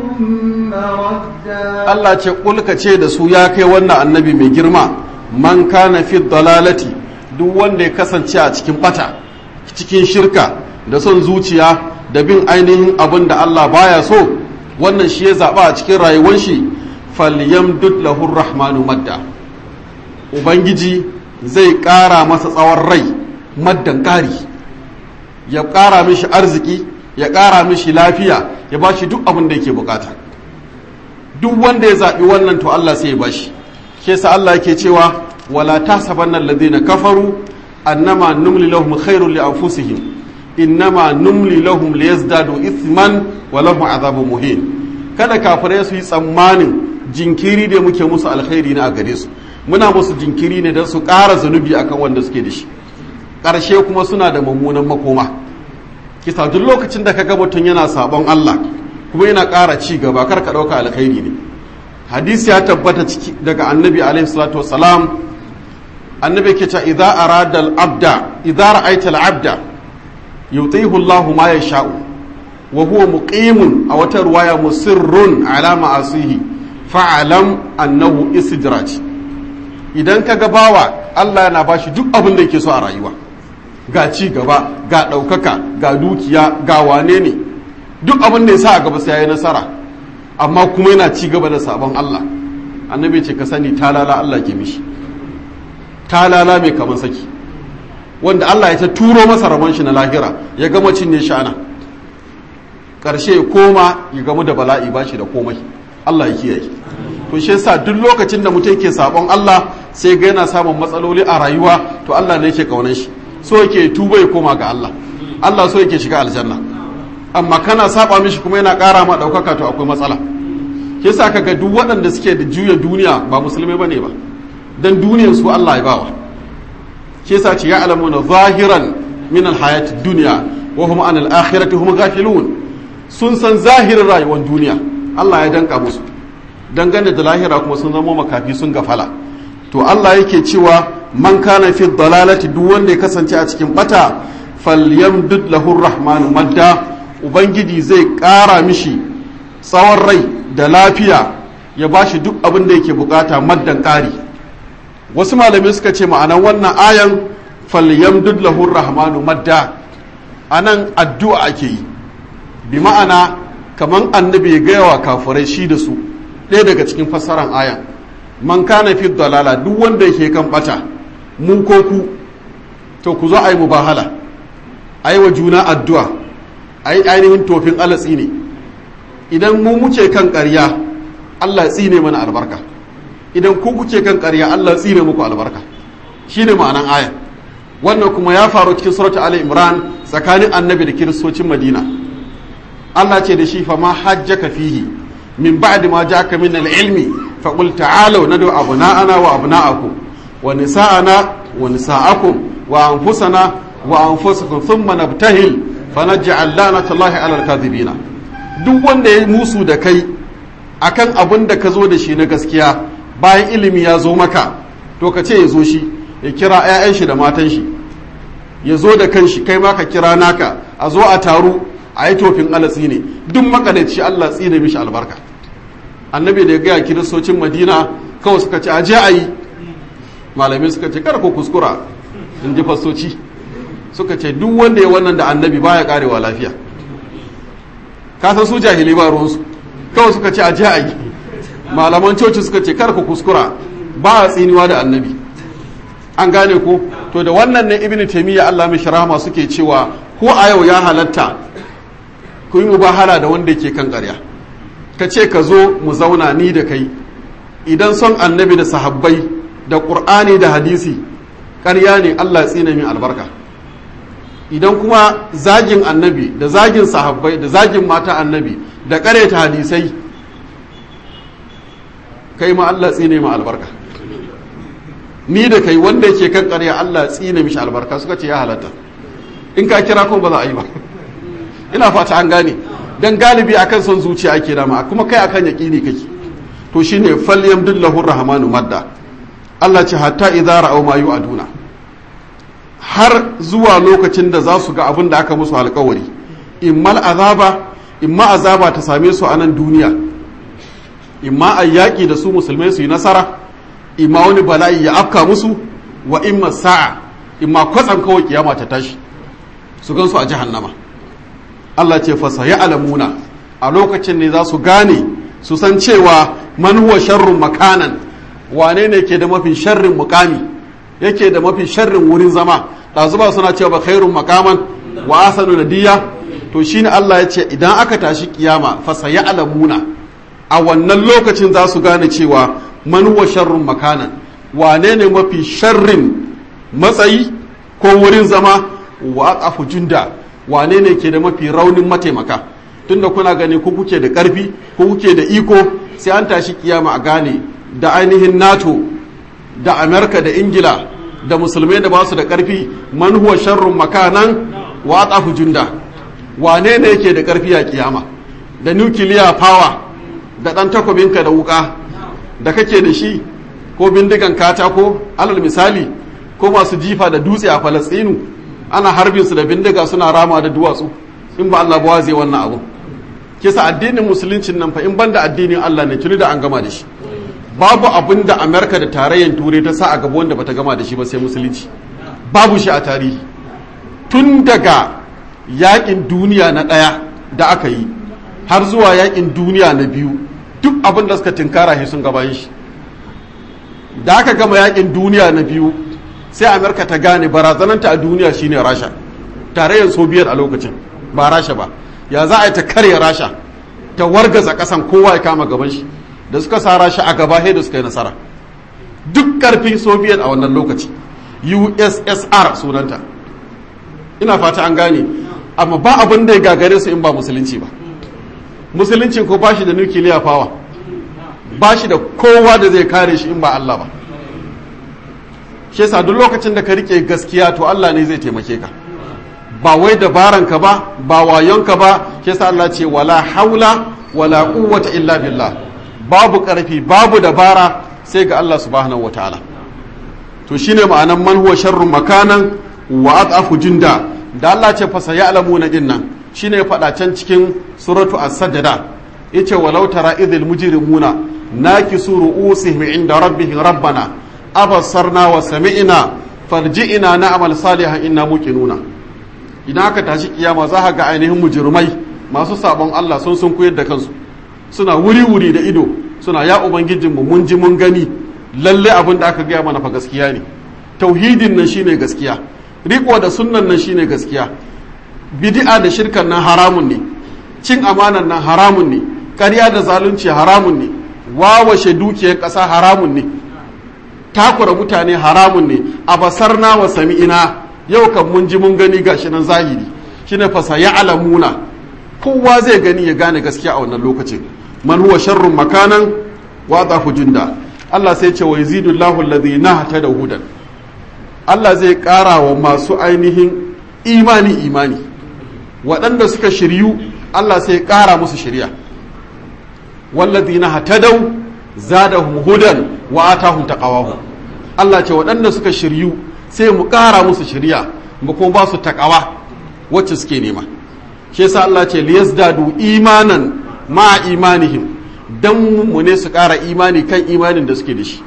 مردا Allah ce kulka ce da su ya kai wannan annabi mai girma man kana fi dalalati duk wanda ya kasance a cikin bata cikin shirka da son zuciya da bin ainihin abin da Allah baya so wannan shi ya zaɓa a cikin rayuwar shi falyamdud lahu rahmanu madda ubangiji zai ƙara masa tsawon rai maddan ƙari ya ƙara mishi arziki ya ƙara mishi lafiya ya ba shi duk abin da yake bukata duk wanda ya zaɓi wannan to Allah sai ya ba shi ke sa Allah yake cewa wala tasabanna alladhina kafaru annama numli lahum khairul li anfusihim innama numli lahum liyazdadu ithman wa lahum azabun muhin kada kafirai su yi tsammanin jinkiri da muke musu alkhairi na a gare su muna musu jinkiri ne don su ƙara zunubi akan wanda suke da shi ƙarshe kuma suna da mummunan makoma kisa duk lokacin da kaga mutum yana sabon Allah kuma yana ƙara ci gaba kar ka ɗauka alkhairi ne hadisi ya tabbata ciki daga annabi alaihi salatu wasalam annabi ke cewa idza arada al-abda idza ra'aita al-abda yutihu Allah ma yasha'u wa huwa muqimun a wata ruwaya musirrun ala ma'asihi fa'alam annahu istidraj idan ka ga bawa Allah yana bashi duk abin da yake so a rayuwa ga ci gaba ga ɗaukaka ga dukiya ga wane ne duk abin da ya sa a gaba sai ya yi nasara amma kuma yana ci gaba da sabon Allah annabi ce ka sani talala Allah ke mishi talala mai kamar saki wanda Allah ya ta turo masa rabon shi na lahira ya gama cinye shi ana ƙarshe ya koma ya gamu da bala'i ba shi da komai Allah ya kiyaye to shi yasa duk lokacin da mutum ke sabon Allah sai ga yana samun matsaloli a rayuwa to Allah ne yake kaunan shi so yake tuba ya koma ga Allah Allah so yake shiga aljanna amma kana saba mishi kuma yana ƙara ma ɗaukaka to akwai matsala shi yasa kaga duk waɗanda suke da juya duniya ba musulmai bane ba dan duniyar su Allah ya bawa shi yasa ce ya alamuna zahiran min alhayati dunya wa hum an al-akhirati hum ghafilun sun san zahirin rayuwar duniya Allah ya danka musu dangane da lahira kuma sun zama makafi sun gafala to Allah yake cewa man kana fi dalalati duk wanda ya kasance a cikin bata falyamdud lahu rahmanu madda ubangiji zai ƙara mishi tsawon rai da lafiya ya bashi duk abin da yake bukata maddan ƙari wasu malamai suka ce ma'anan wannan ayan falyamdud lahu rahmanu madda anan addu'a ake yi bi ma'ana kaman annabi ya gaya wa kafirai shi da su ɗaya daga cikin fassaran ayan man kana fi dalala duk wanda yake kan bata mu ko ku to ku zo a yi mubahala a yi wa juna addu'a a yi ainihin tofin alatsi ne idan mu muke kan ƙarya allah tsine mana albarka idan ku kuke kan ƙarya allah tsine muku albarka shine ma'anan ayan wannan kuma ya faru cikin surata ali imran tsakanin annabi da kiristocin madina allah ce da shi fa ma hajjaka fihi min ba'di ma ja'aka min al-ilmi fa qul ta'alu nadu abna'ana wa abna'akum wa nisa'ana wa nisa'akum wa anfusana wa anfusakum thumma nabtahil fa naj'al la'natallahi 'ala al-kadhibina duk wanda ya musu da kai akan abin da ka zo da shi na gaskiya bayan ilimi ya zo maka to ka ce ya zo shi ya kira 'ya'yan shi da matan shi ya zo da kanshi kai ma ka kira naka a zo a taru a yi tofin alatsi ne duk makalaci Allah tsine mishi albarka annabi da ya gaya kiristocin madina kawai suka ce aje a yi malamai suka ce kar ku kuskura in ji fastoci suka ce duk wanda ya wannan da annabi baya karewa lafiya ka san su jahili ba ruwansu kawai suka ce aje a yi malaman coci suka ce kar ku kuskura ba a tsiniwa da annabi an gane ko to da wannan ne ibnu taymiya Allah mai rahama suke cewa ko a yau ya halatta ku yi mubahala da wanda ke kan ƙarya ka ce ka zo mu zauna ni da kai idan son annabi da sahabbai da ƙur'ani da hadisi ƙarya ne Allah tsina min albarka idan kuma zagin annabi da zagin sahabbai da zagin mata annabi da ƙareta hadisai kai ma Allah tsine ma albarka ni da kai wanda yake kan ƙarya Allah tsine mishi albarka suka ce ya halatta in ka kira ko ba za a yi ba ina fata an gane dan galibi akan son zuciya ake dama kuma kai akan yaqini kake to shine falyamdullahu rahmanu madda Allah ce hatta idza ra'aw ma yu'aduna har zuwa lokacin da za su ga abin da aka musu alkawari immal azaba imma azaba ta same su a nan duniya imma a yaƙi da su musulmai su yi nasara imma wani bala'i ya afka musu wa imma sa'a imma kwatsam kawai kiyama ta tashi su gansu a jahannama Allah ce fasa ya alamuna a lokacin ne za su gane su san cewa man huwa sharrun makanan wane ne ke da mafi sharrin mukami yake da mafi sharrin wurin zama ɗazuba suna cewa ba khairun makaman wa asanu nadiya to shine Allah ya ce idan aka tashi kiyama fasa ya alamuna a wannan lokacin za su gane cewa man huwa sharrun makanan wane ne mafi sharrin matsayi ko wurin zama wa aqafu junda wane ne ke da mafi raunin mataimaka tunda kuna gani ku kuke da karfi ku kuke da iko sai an tashi kiyama a gane da ainihin nato da amerika da ingila da musulmai da ba su da karfi man huwa sharrun makanan wa aqafu junda wane ne yake da karfi a kiyama da nuclear power da dan takobinka da wuka da kake da shi ko bindigan katako alal misali ko masu jifa da dutse a falastinu ana harbin su da bindiga suna rama da duwatsu in ba Allah ba zai wannan abu kisa addinin musuluncin nan fa in banda addinin Allah ne tuni da an gama da shi babu abin da Amerika da tarayyar turai ta sa a gaba wanda bata gama da shi ba sai musulunci babu shi a tarihi tun daga yakin duniya na ɗaya da aka yi har zuwa yakin duniya na biyu duk abin da suka tinkara shi sun gabayin shi da aka gama yakin duniya na biyu sai amerika ta gane barazananta a duniya shine rasha tarayyar sobiyar a lokacin ba rasha ba ya za a yi ta karya rasha ta wargaza kasan kowa ya kama gaban shi da suka sa rasha a gaba da suka yi nasara duk karfin sobiyar a wannan lokaci ussr sunanta ina fata an gane amma ba abin da ya gagare su in ba musulunci ba musulunci ko ba shi da nukiliya fawa ba shi da kowa da zai kare shi in ba Allah ba shi yasa duk lokacin da ka rike gaskiya to Allah ne zai taimake ka ba wai dabaranka ba ba wayonka ba shi yasa Allah ce wala haula wala quwwata illa billah babu karfi babu dabara sai ga Allah subhanahu wataala to shine ma'anan man huwa sharrun makanan wa adafu jinda da Allah ce fa sayalamuna dinnan shine ya faɗa can cikin suratu as-sajda yace walau tara idhil mujrimuna nakisu ru'usihim inda rabbihim rabbana abasarna wa sami'na farji'ina na'mal salihan inna muqinuna idan aka tashi kiyama za ka ga ainihin mujrimai masu sabon Allah sun sun koyar da kansu suna wuri wuri da ido suna ya ubangijin mu mun ji mun gani lalle abin da aka gaya mana fa gaskiya ne tauhidin nan shine gaskiya riko da sunnan nan shine gaskiya bid'a da shirkan nan haramun ne cin amanan nan haramun ne ƙarya da zalunci haramun ne wawashe dukiyar ƙasa haramun ne takura mutane haramun ne a basarna wa sami'ina yau kan mun ji mun gani gashi nan zahiri shine fasa ya alamuna kowa zai gani ya gane gaskiya a wannan lokacin man huwa sharrun makanan wa dhafu junda Allah sai ce wa yazidullahu alladhina da hudan Allah zai ƙara wa masu ainihin imani imani waɗanda suka shiryu Allah sai ƙara musu shirya walladhina hatadau zadahum hudan wa atahum taqawahum Allah ce waɗanda suka shiryu sai mu ƙara musu shirya mu kuma ba su taqawa wacce suke nema shi yasa Allah ce liyazdadu imanan ma imanihim dan mu ne su ƙara imani kan imanin da suke da shi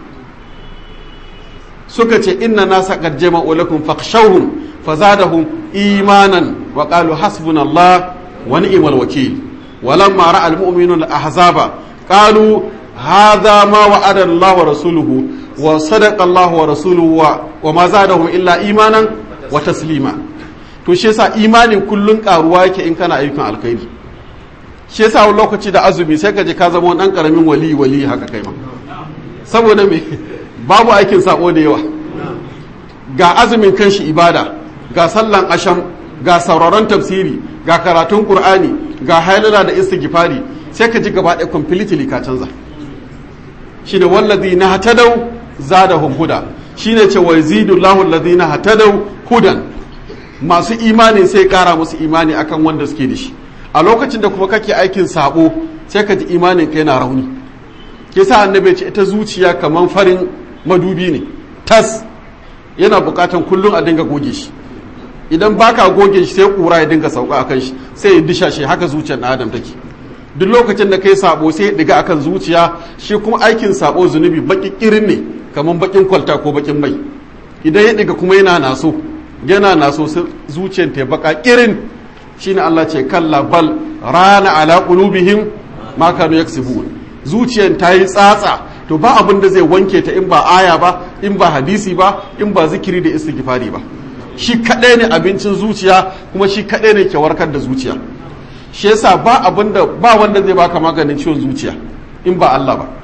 suka ce inna nasa qad jama'u lakum fakhshawhum fazadahum imanan wa qalu hasbunallah wa ni'mal wakeel walamma ra'a almu'minuna al-ahzaba qalu hadha ma wa'ada Allah wa rasuluhu wa sadaqa Allah wa rasuluhu wa ma zadahum illa imanan wa taslima to shi yasa imanin kullun karuwa yake in kana ayyukan alkhairi shi yasa wani lokaci da azumi sai ka je ka zama wani dan karamin wali wali haka kai ma saboda me babu aikin sako da yawa ga azumin kanshi ibada ga sallan asham ga sauraron tafsiri ga karatun qur'ani ga hailala da istighfari sai ka ji gaba ɗaya completely ka canza shi da wallazi na hatadau zadahum huda shine ce wa yazidullahu alladhina hatadau hudan masu imani sai kara musu imani akan wanda suke da shi a lokacin da kuma kake aikin sabo sai ka ji imanin ka yana rauni ke sa annabi ce ita zuciya kamar farin madubi ne tas yana bukatan kullum a dinga goge shi idan baka goge shi sai kura ya dinga sauka akan shi sai ya disha shi haka zuciyar na adam take duk lokacin da kai sabo sai ya diga akan zuciya shi kuma aikin sabo zunubi baki kirin ne kamar bakin kwalta ko bakin mai idan ya diga kuma yana naso yana naso sai zuciyar ta baka kirin shine Allah ce kalla bal rana ala qulubihim ma kanu yaksubun zuciyar ta yi tsatsa to ba abin da zai wanke ta in ba aya ba in ba hadisi ba in ba zikiri da istighfari ba shi kadai ne abincin zuciya kuma shi kadai ne ke warkar da zuciya shi yasa ba abin da ba wanda zai baka maganin ciwon zuciya in ba Allah ba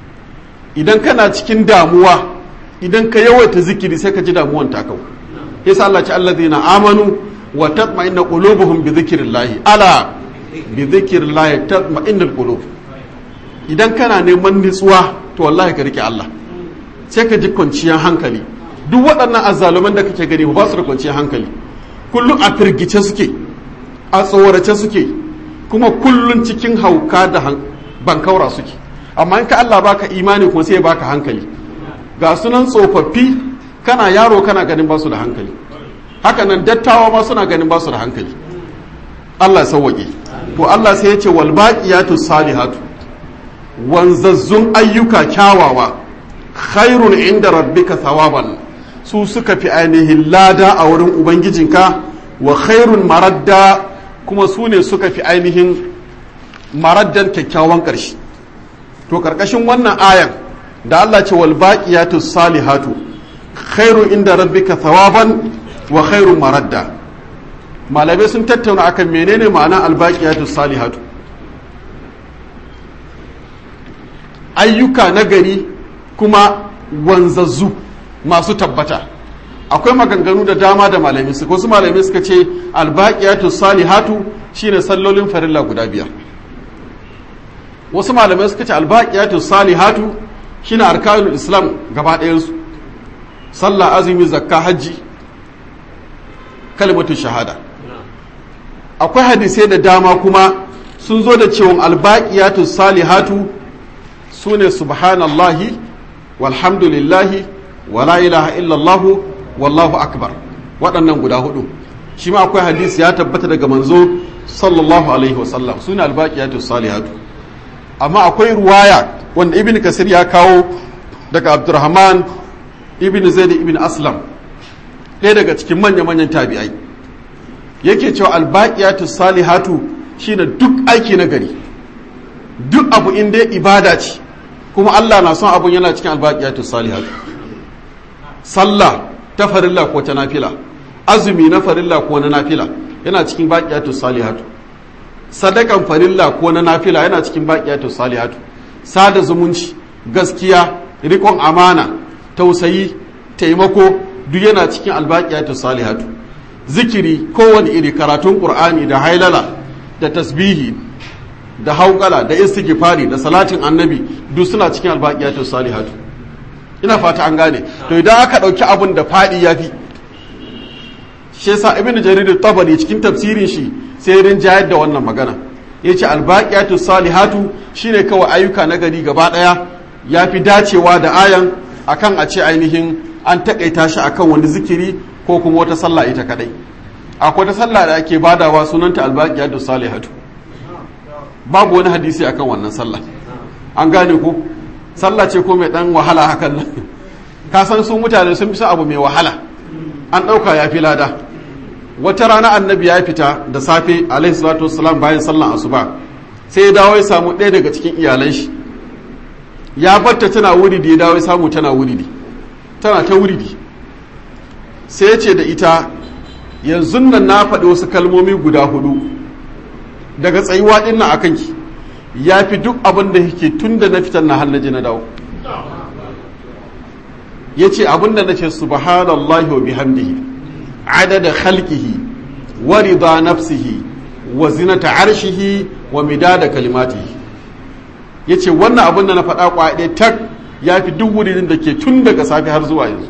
idan kana cikin damuwa idan ka yawaita zikiri sai ka ji damuwan ta kau yasa Allah ce allazina amanu wa tatma'inna qulubuhum bi dhikrillah ala bi dhikrillah tatma'innul qulub idan kana neman nutsuwa to wallahi ka rike Allah sai ka ji kwanciyar hankali duk waɗannan azzaluman da kake gani ba su da kwanciyar hankali kullum a firgice suke a tsorace suke kuma kullum cikin hauka da bankaura suke amma in ka Allah baka imani kuma sai baka hankali ga sunan tsofaffi kana yaro kana ganin ba su da hankali haka nan dattawa ma suna ganin ba su da hankali Allah sauwaƙe to Allah sai ya ce wal baqiyatu salihatu wanzazzun ayyuka kyawawa khairun inda rabbika thawaban su suka fi ainihin lada a wurin ubangijinka wa khairun maradda kuma su ne suka fi ainihin maraddan kyakkyawan ƙarshe to ƙarƙashin wannan ayan da Allah ce wal baqiyatu salihatu khairun inda rabbika thawaban wa khairun maradda malamai sun tattauna akan menene ma'ana al baqiyatu salihatu ayyuka na gari kuma wanzazzu masu tabbata akwai maganganu da dama da malami su wasu malami suka ce albaqiyatu salihatu shine sallolin farilla guda biyar wasu malamai suka ce albaqiyatu salihatu shine arkanul islam gaba ɗayansu sallah azumi zakka hajji kalmatu shahada akwai hadisai da dama kuma sun zo da cewa albaqiyatu salihatu sune subhanallahi walhamdulillahi wala ilaha illallahu wallahu akbar waɗannan guda hudu shi ma akwai hadisi ya tabbata daga manzo sallallahu alaihi wasallam sune albaqiyatu salihatu amma akwai ruwaya wanda ibn kasir ya kawo daga abdurrahman ibn zaid ibn aslam ɗaya daga cikin manya-manyan tabi'ai yake cewa albaqiyatu salihatu shine duk aiki na gari duk abu inda ibada ce kuma Allah na son abun yana cikin albaqiyatu salihatu sallah ta farilla ko ta nafila azumi na farilla ko na nafila yana cikin baqiyatu salihatu sadakan farilla ko na nafila yana cikin baqiyatu salihatu sada zumunci gaskiya rikon amana tausayi taimako duk yana cikin albaqiyatu salihatu zikiri kowane iri karatun qur'ani da hailala da tasbihi da haukala da istighfari da salatin annabi duk suna cikin albaqiyatu salihatu ina fata an gane to idan aka dauki abun da fadi yafi shi yasa ibnu jarir tabari cikin tafsirin shi sai rin jayar da wannan magana yace albaqiyatu salihatu shine kawai ayyuka na gari gaba daya yafi dacewa da ayan akan a ce ainihin an takaita shi akan wani zikiri ko kuma wata sallah ita kadai akwai ta sallah da ake badawa sunanta albaqiyatu salihatu babu wani hadisi akan wannan sallah an gane ko sallah ce ko mai dan wahala hakan nan ka san su mutane sun fi abu mai wahala an ɗauka ya fi lada wata rana annabi ya fita da safe alaihi salatu wassalam bayan sallan asuba sai ya dawo ya samu ɗaya daga cikin iyalan shi ya batta tana wuridi ya dawo ya samu tana wuridi tana ta wuridi sai ya ce da ita yanzu nan na faɗi wasu kalmomi guda hudu daga tsayuwa ɗin nan akan ki ya fi duk abin da yake tun da na fitar na hannaji na dawo ya ce abin da na ce subhanallahi wa bihamdihi adada khalqihi wa rida nafsihi wa zinata arshihi wa midada kalimatihi ya ce wannan abin da na faɗa kwaɗe tak ya fi duk wurin da ke tun daga safe har zuwa yanzu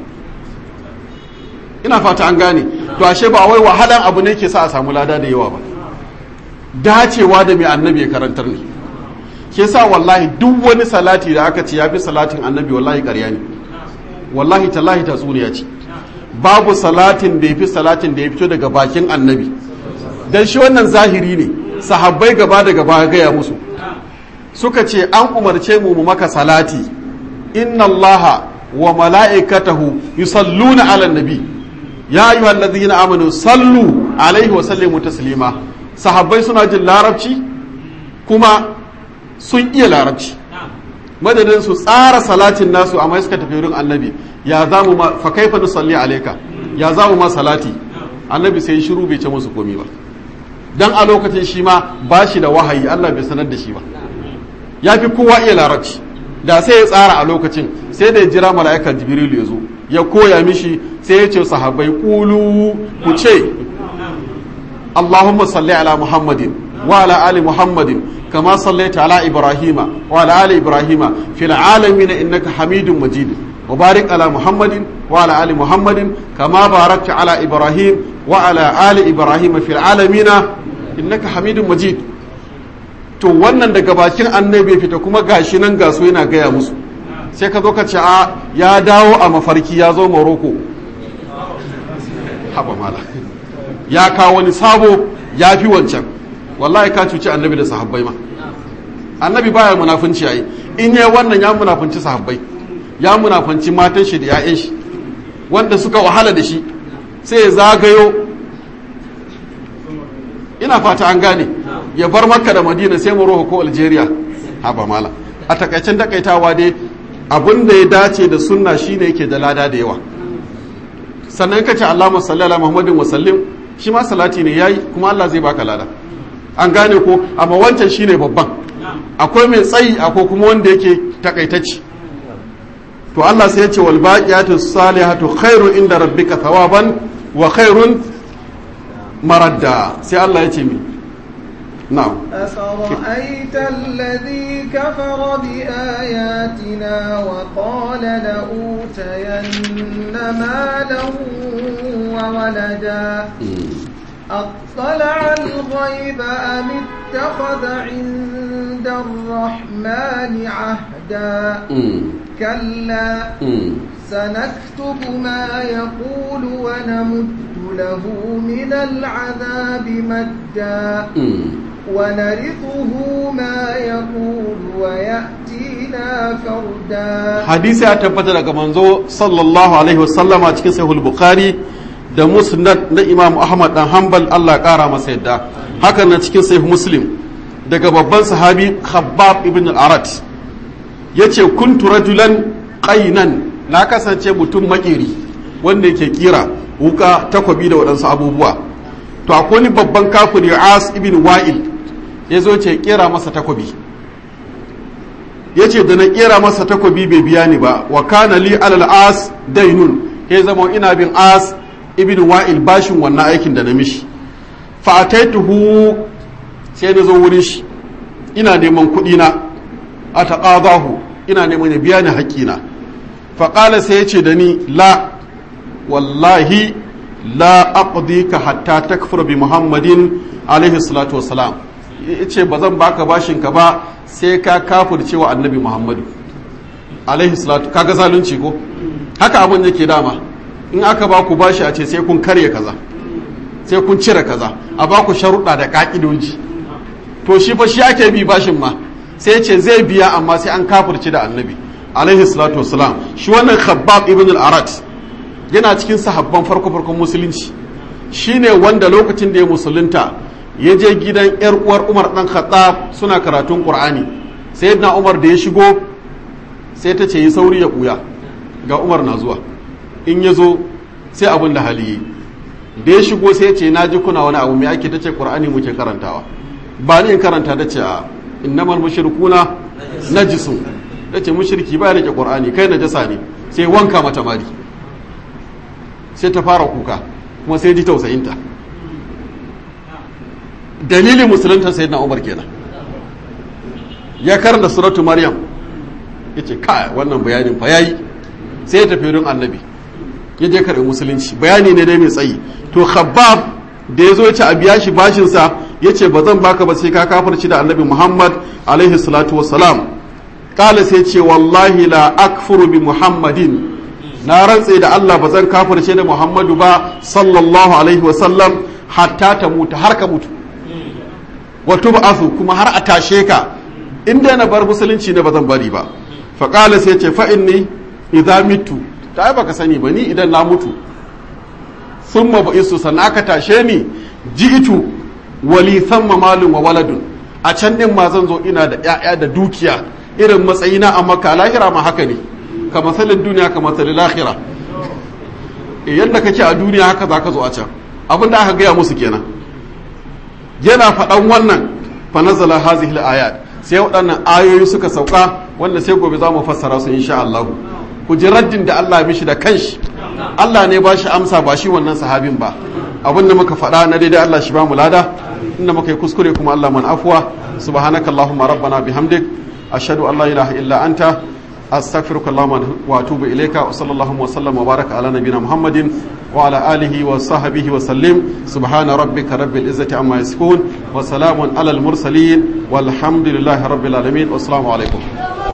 ina fata an gane to ashe ba wai wahalan abu ne ke sa a samu lada da yawa ba dacewa da mai annabi ya karantar ne ke sa wallahi duk wani salati da aka ce ya fi salatin annabi wallahi ƙarya ne wallahi tallahi tatsuniya ce babu salatin da ya fi salatin da ya fito daga bakin annabi don shi wannan zahiri ne sahabbai gaba da gaba gaya musu suka ce an umarce mu mu maka salati inna allaha wa mala'ikatahu yusalluna ala nabi ya ayyuha allazina amanu sallu alaihi wa sallimu taslima sahabbai suna jin larabci kuma sun iya larabci madadin su tsara salatin nasu amma suka tafi wurin annabi ya za mu ma fa kaifa nusalli alayka ya za mu ma salati annabi sai shiru bai ce musu komi ba dan a lokacin shi ma ba shi da wahayi Allah bai sanar da shi ba ya fi kowa iya larabci da sai ya tsara a lokacin sai da ya jira mala'ika jibrilu ya zo ya koya mishi sai ya ce sahabbai kulu ku ce Allahumma salli ala Muhammadin wa ala ali Muhammadin kama sallaita ala Ibrahima wa ala ali Ibrahima fil alamin innaka Hamidum Majid wa barik ala Muhammadin wa ala ali Muhammadin kama barakta ala Ibrahim wa ala ali Ibrahima fil alamin innaka Hamidum Majid to wannan daga bakin annabi fita kuma gashi nan gaso yana gaya musu sai ka zo ka ce a ya dawo a mafarki ya zo Morocco haba mala ya kawo wani sabo ya fi wancan wallahi ka cuci annabi da sahabbai ma annabi baya munafunci yayi in yayi wannan ya munafunci sahabbai ya munafunci matan shi da 'ya'yan shi wanda suka wahala da shi sai ya zagayo ina fata an gane ya bar makka da madina sai morocco ko algeria haba mala a takaicen takaitawa dai abin da ya dace da sunna shine yake da lada da yawa sannan ka ce Allahumma salli ala Muhammadin wa sallim shi ma salati ne yayi kuma Allah zai baka lada an gane ko amma wancan shine babban akwai mai tsayi akwai kuma wanda yake takaitacci to Allah sai ya ce wal baqiyatu salihatu khairu inda rabbika thawaban wa khairun maradda sai Allah ya ce mi na'am أفرأيت الذي كفر بآياتنا وقال لأوتين مالا وولدا أطلع الغيب أم اتخذ عند الرحمن عهدا كلا سنكتب ما يقول ونمد له من العذاب مدا ونرثه ما يقول ويأتينا فردا hadisi ya tabbata daga manzo sallallahu alaihi wasallama cikin sahih bukhari da musnad na imam ahmad dan hanbal Allah kara masa yadda hakan na cikin sahih muslim daga babban sahabi khabbab ibn al-arat yace kuntu rajulan qainan na kasance mutum makeri wanda yake kira wuka takwabi da waɗansu abubuwa to akwai wani babban kafiri as ibn wa'il ya zo ce kera masa takwabi ya ce da na kera masa takwabi bai biya ni ba wa kana li alal as dainun ya zama ina bin as ibn wa'il bashin wannan aikin da na mishi fa ataituhu sai na zo wurin shi ina neman kuɗi na a taqadahu ina neman ya biya ni haƙƙina fa qala sai ya ce da ni la wallahi la aqdika hatta takfur bi muhammadin alaihi salatu wassalam yace ba zan baka bashin ka ba sai ka kafirce wa annabi muhammadu alaihi salatu kaga zalunci ko haka abin yake dama in aka ba ku bashi a ce sai kun karya kaza sai kun cire kaza a ba ku sharuɗa da ƙa'idoji to shi fa shi ake bi bashin ma sai ce zai biya amma sai an kafirce da annabi alaihi salatu wassalam shi wannan khabbab ibn al-arat yana cikin sahabban farko farkon musulunci shine wanda lokacin da ya musulunta ya je gidan yar uwar Umar dan Khattab suna karatun Qur'ani sayyidina Umar da ya shigo sai ta ce yi sauri ya kuya ga Umar na zuwa in ya zo sai abin da hali yi da ya shigo sai ya ce na ji kuna wani abu mai ake ta ce Qur'ani muke karantawa ba ni in karanta ta ce a innamal mushrikuna najisun ta ce mushriki ba ya rike Qur'ani kai najasa ne sai wanka mata mari sai ta fara kuka kuma sai ji tausayinta dalilin musulunta sai na umar kenan ya karanta suratu maryam ya ce kai wannan bayanin fa yayi sai ya tafi wurin annabi ya je karɓi musulunci bayani ne dai mai tsayi to khabbab da ya zo ya ci a biya shi bashinsa yace ba zan baka ba sai ka kafirci da annabi Muhammad alaihi salatu wassalam kala sai ce wallahi la akfuru bi Muhammadin na rantse da Allah ba zan kafirce da Muhammadu ba sallallahu alaihi wasallam hatta ta mutu har ka mutu wa tub'athu kuma har a tashe ka inda na bar musulunci ne ba zan bari ba fa qala sai ce fa inni idza mitu ta ai baka sani ba ni idan na mutu thumma ba'isu sannan aka tashe ni ji'itu wali thamma malun wa waladun a can din ma zan zo ina da ƴaƴa da dukiya irin matsayina a makka lahira ma haka ne ka masalin duniya ka masalin lahira yadda kake a duniya haka za ka zo a can abin da aka gaya musu kenan yana faɗan wannan fa nazala hazihi ayat sai waɗannan ayoyi suka sauka wanda sai gobe za mu fassara su insha Allah ku ji raddin da Allah ya mishi da kanshi Allah ne ba shi amsa ba shi wannan sahabin ba abin da muka faɗa na daidai Allah shi ba mu lada inda muka yi kuskure kuma Allah man afuwa subhanakallahumma rabbana bihamdik ashhadu an la ilaha illa anta أستغفرك اللهم وأتوب إليك وصلى الله وسلم وبارك على نبينا محمد وعلى آله وصحبه وسلم سبحان ربك رب العزة عما يصفون وسلام على المرسلين والحمد لله رب العالمين والسلام عليكم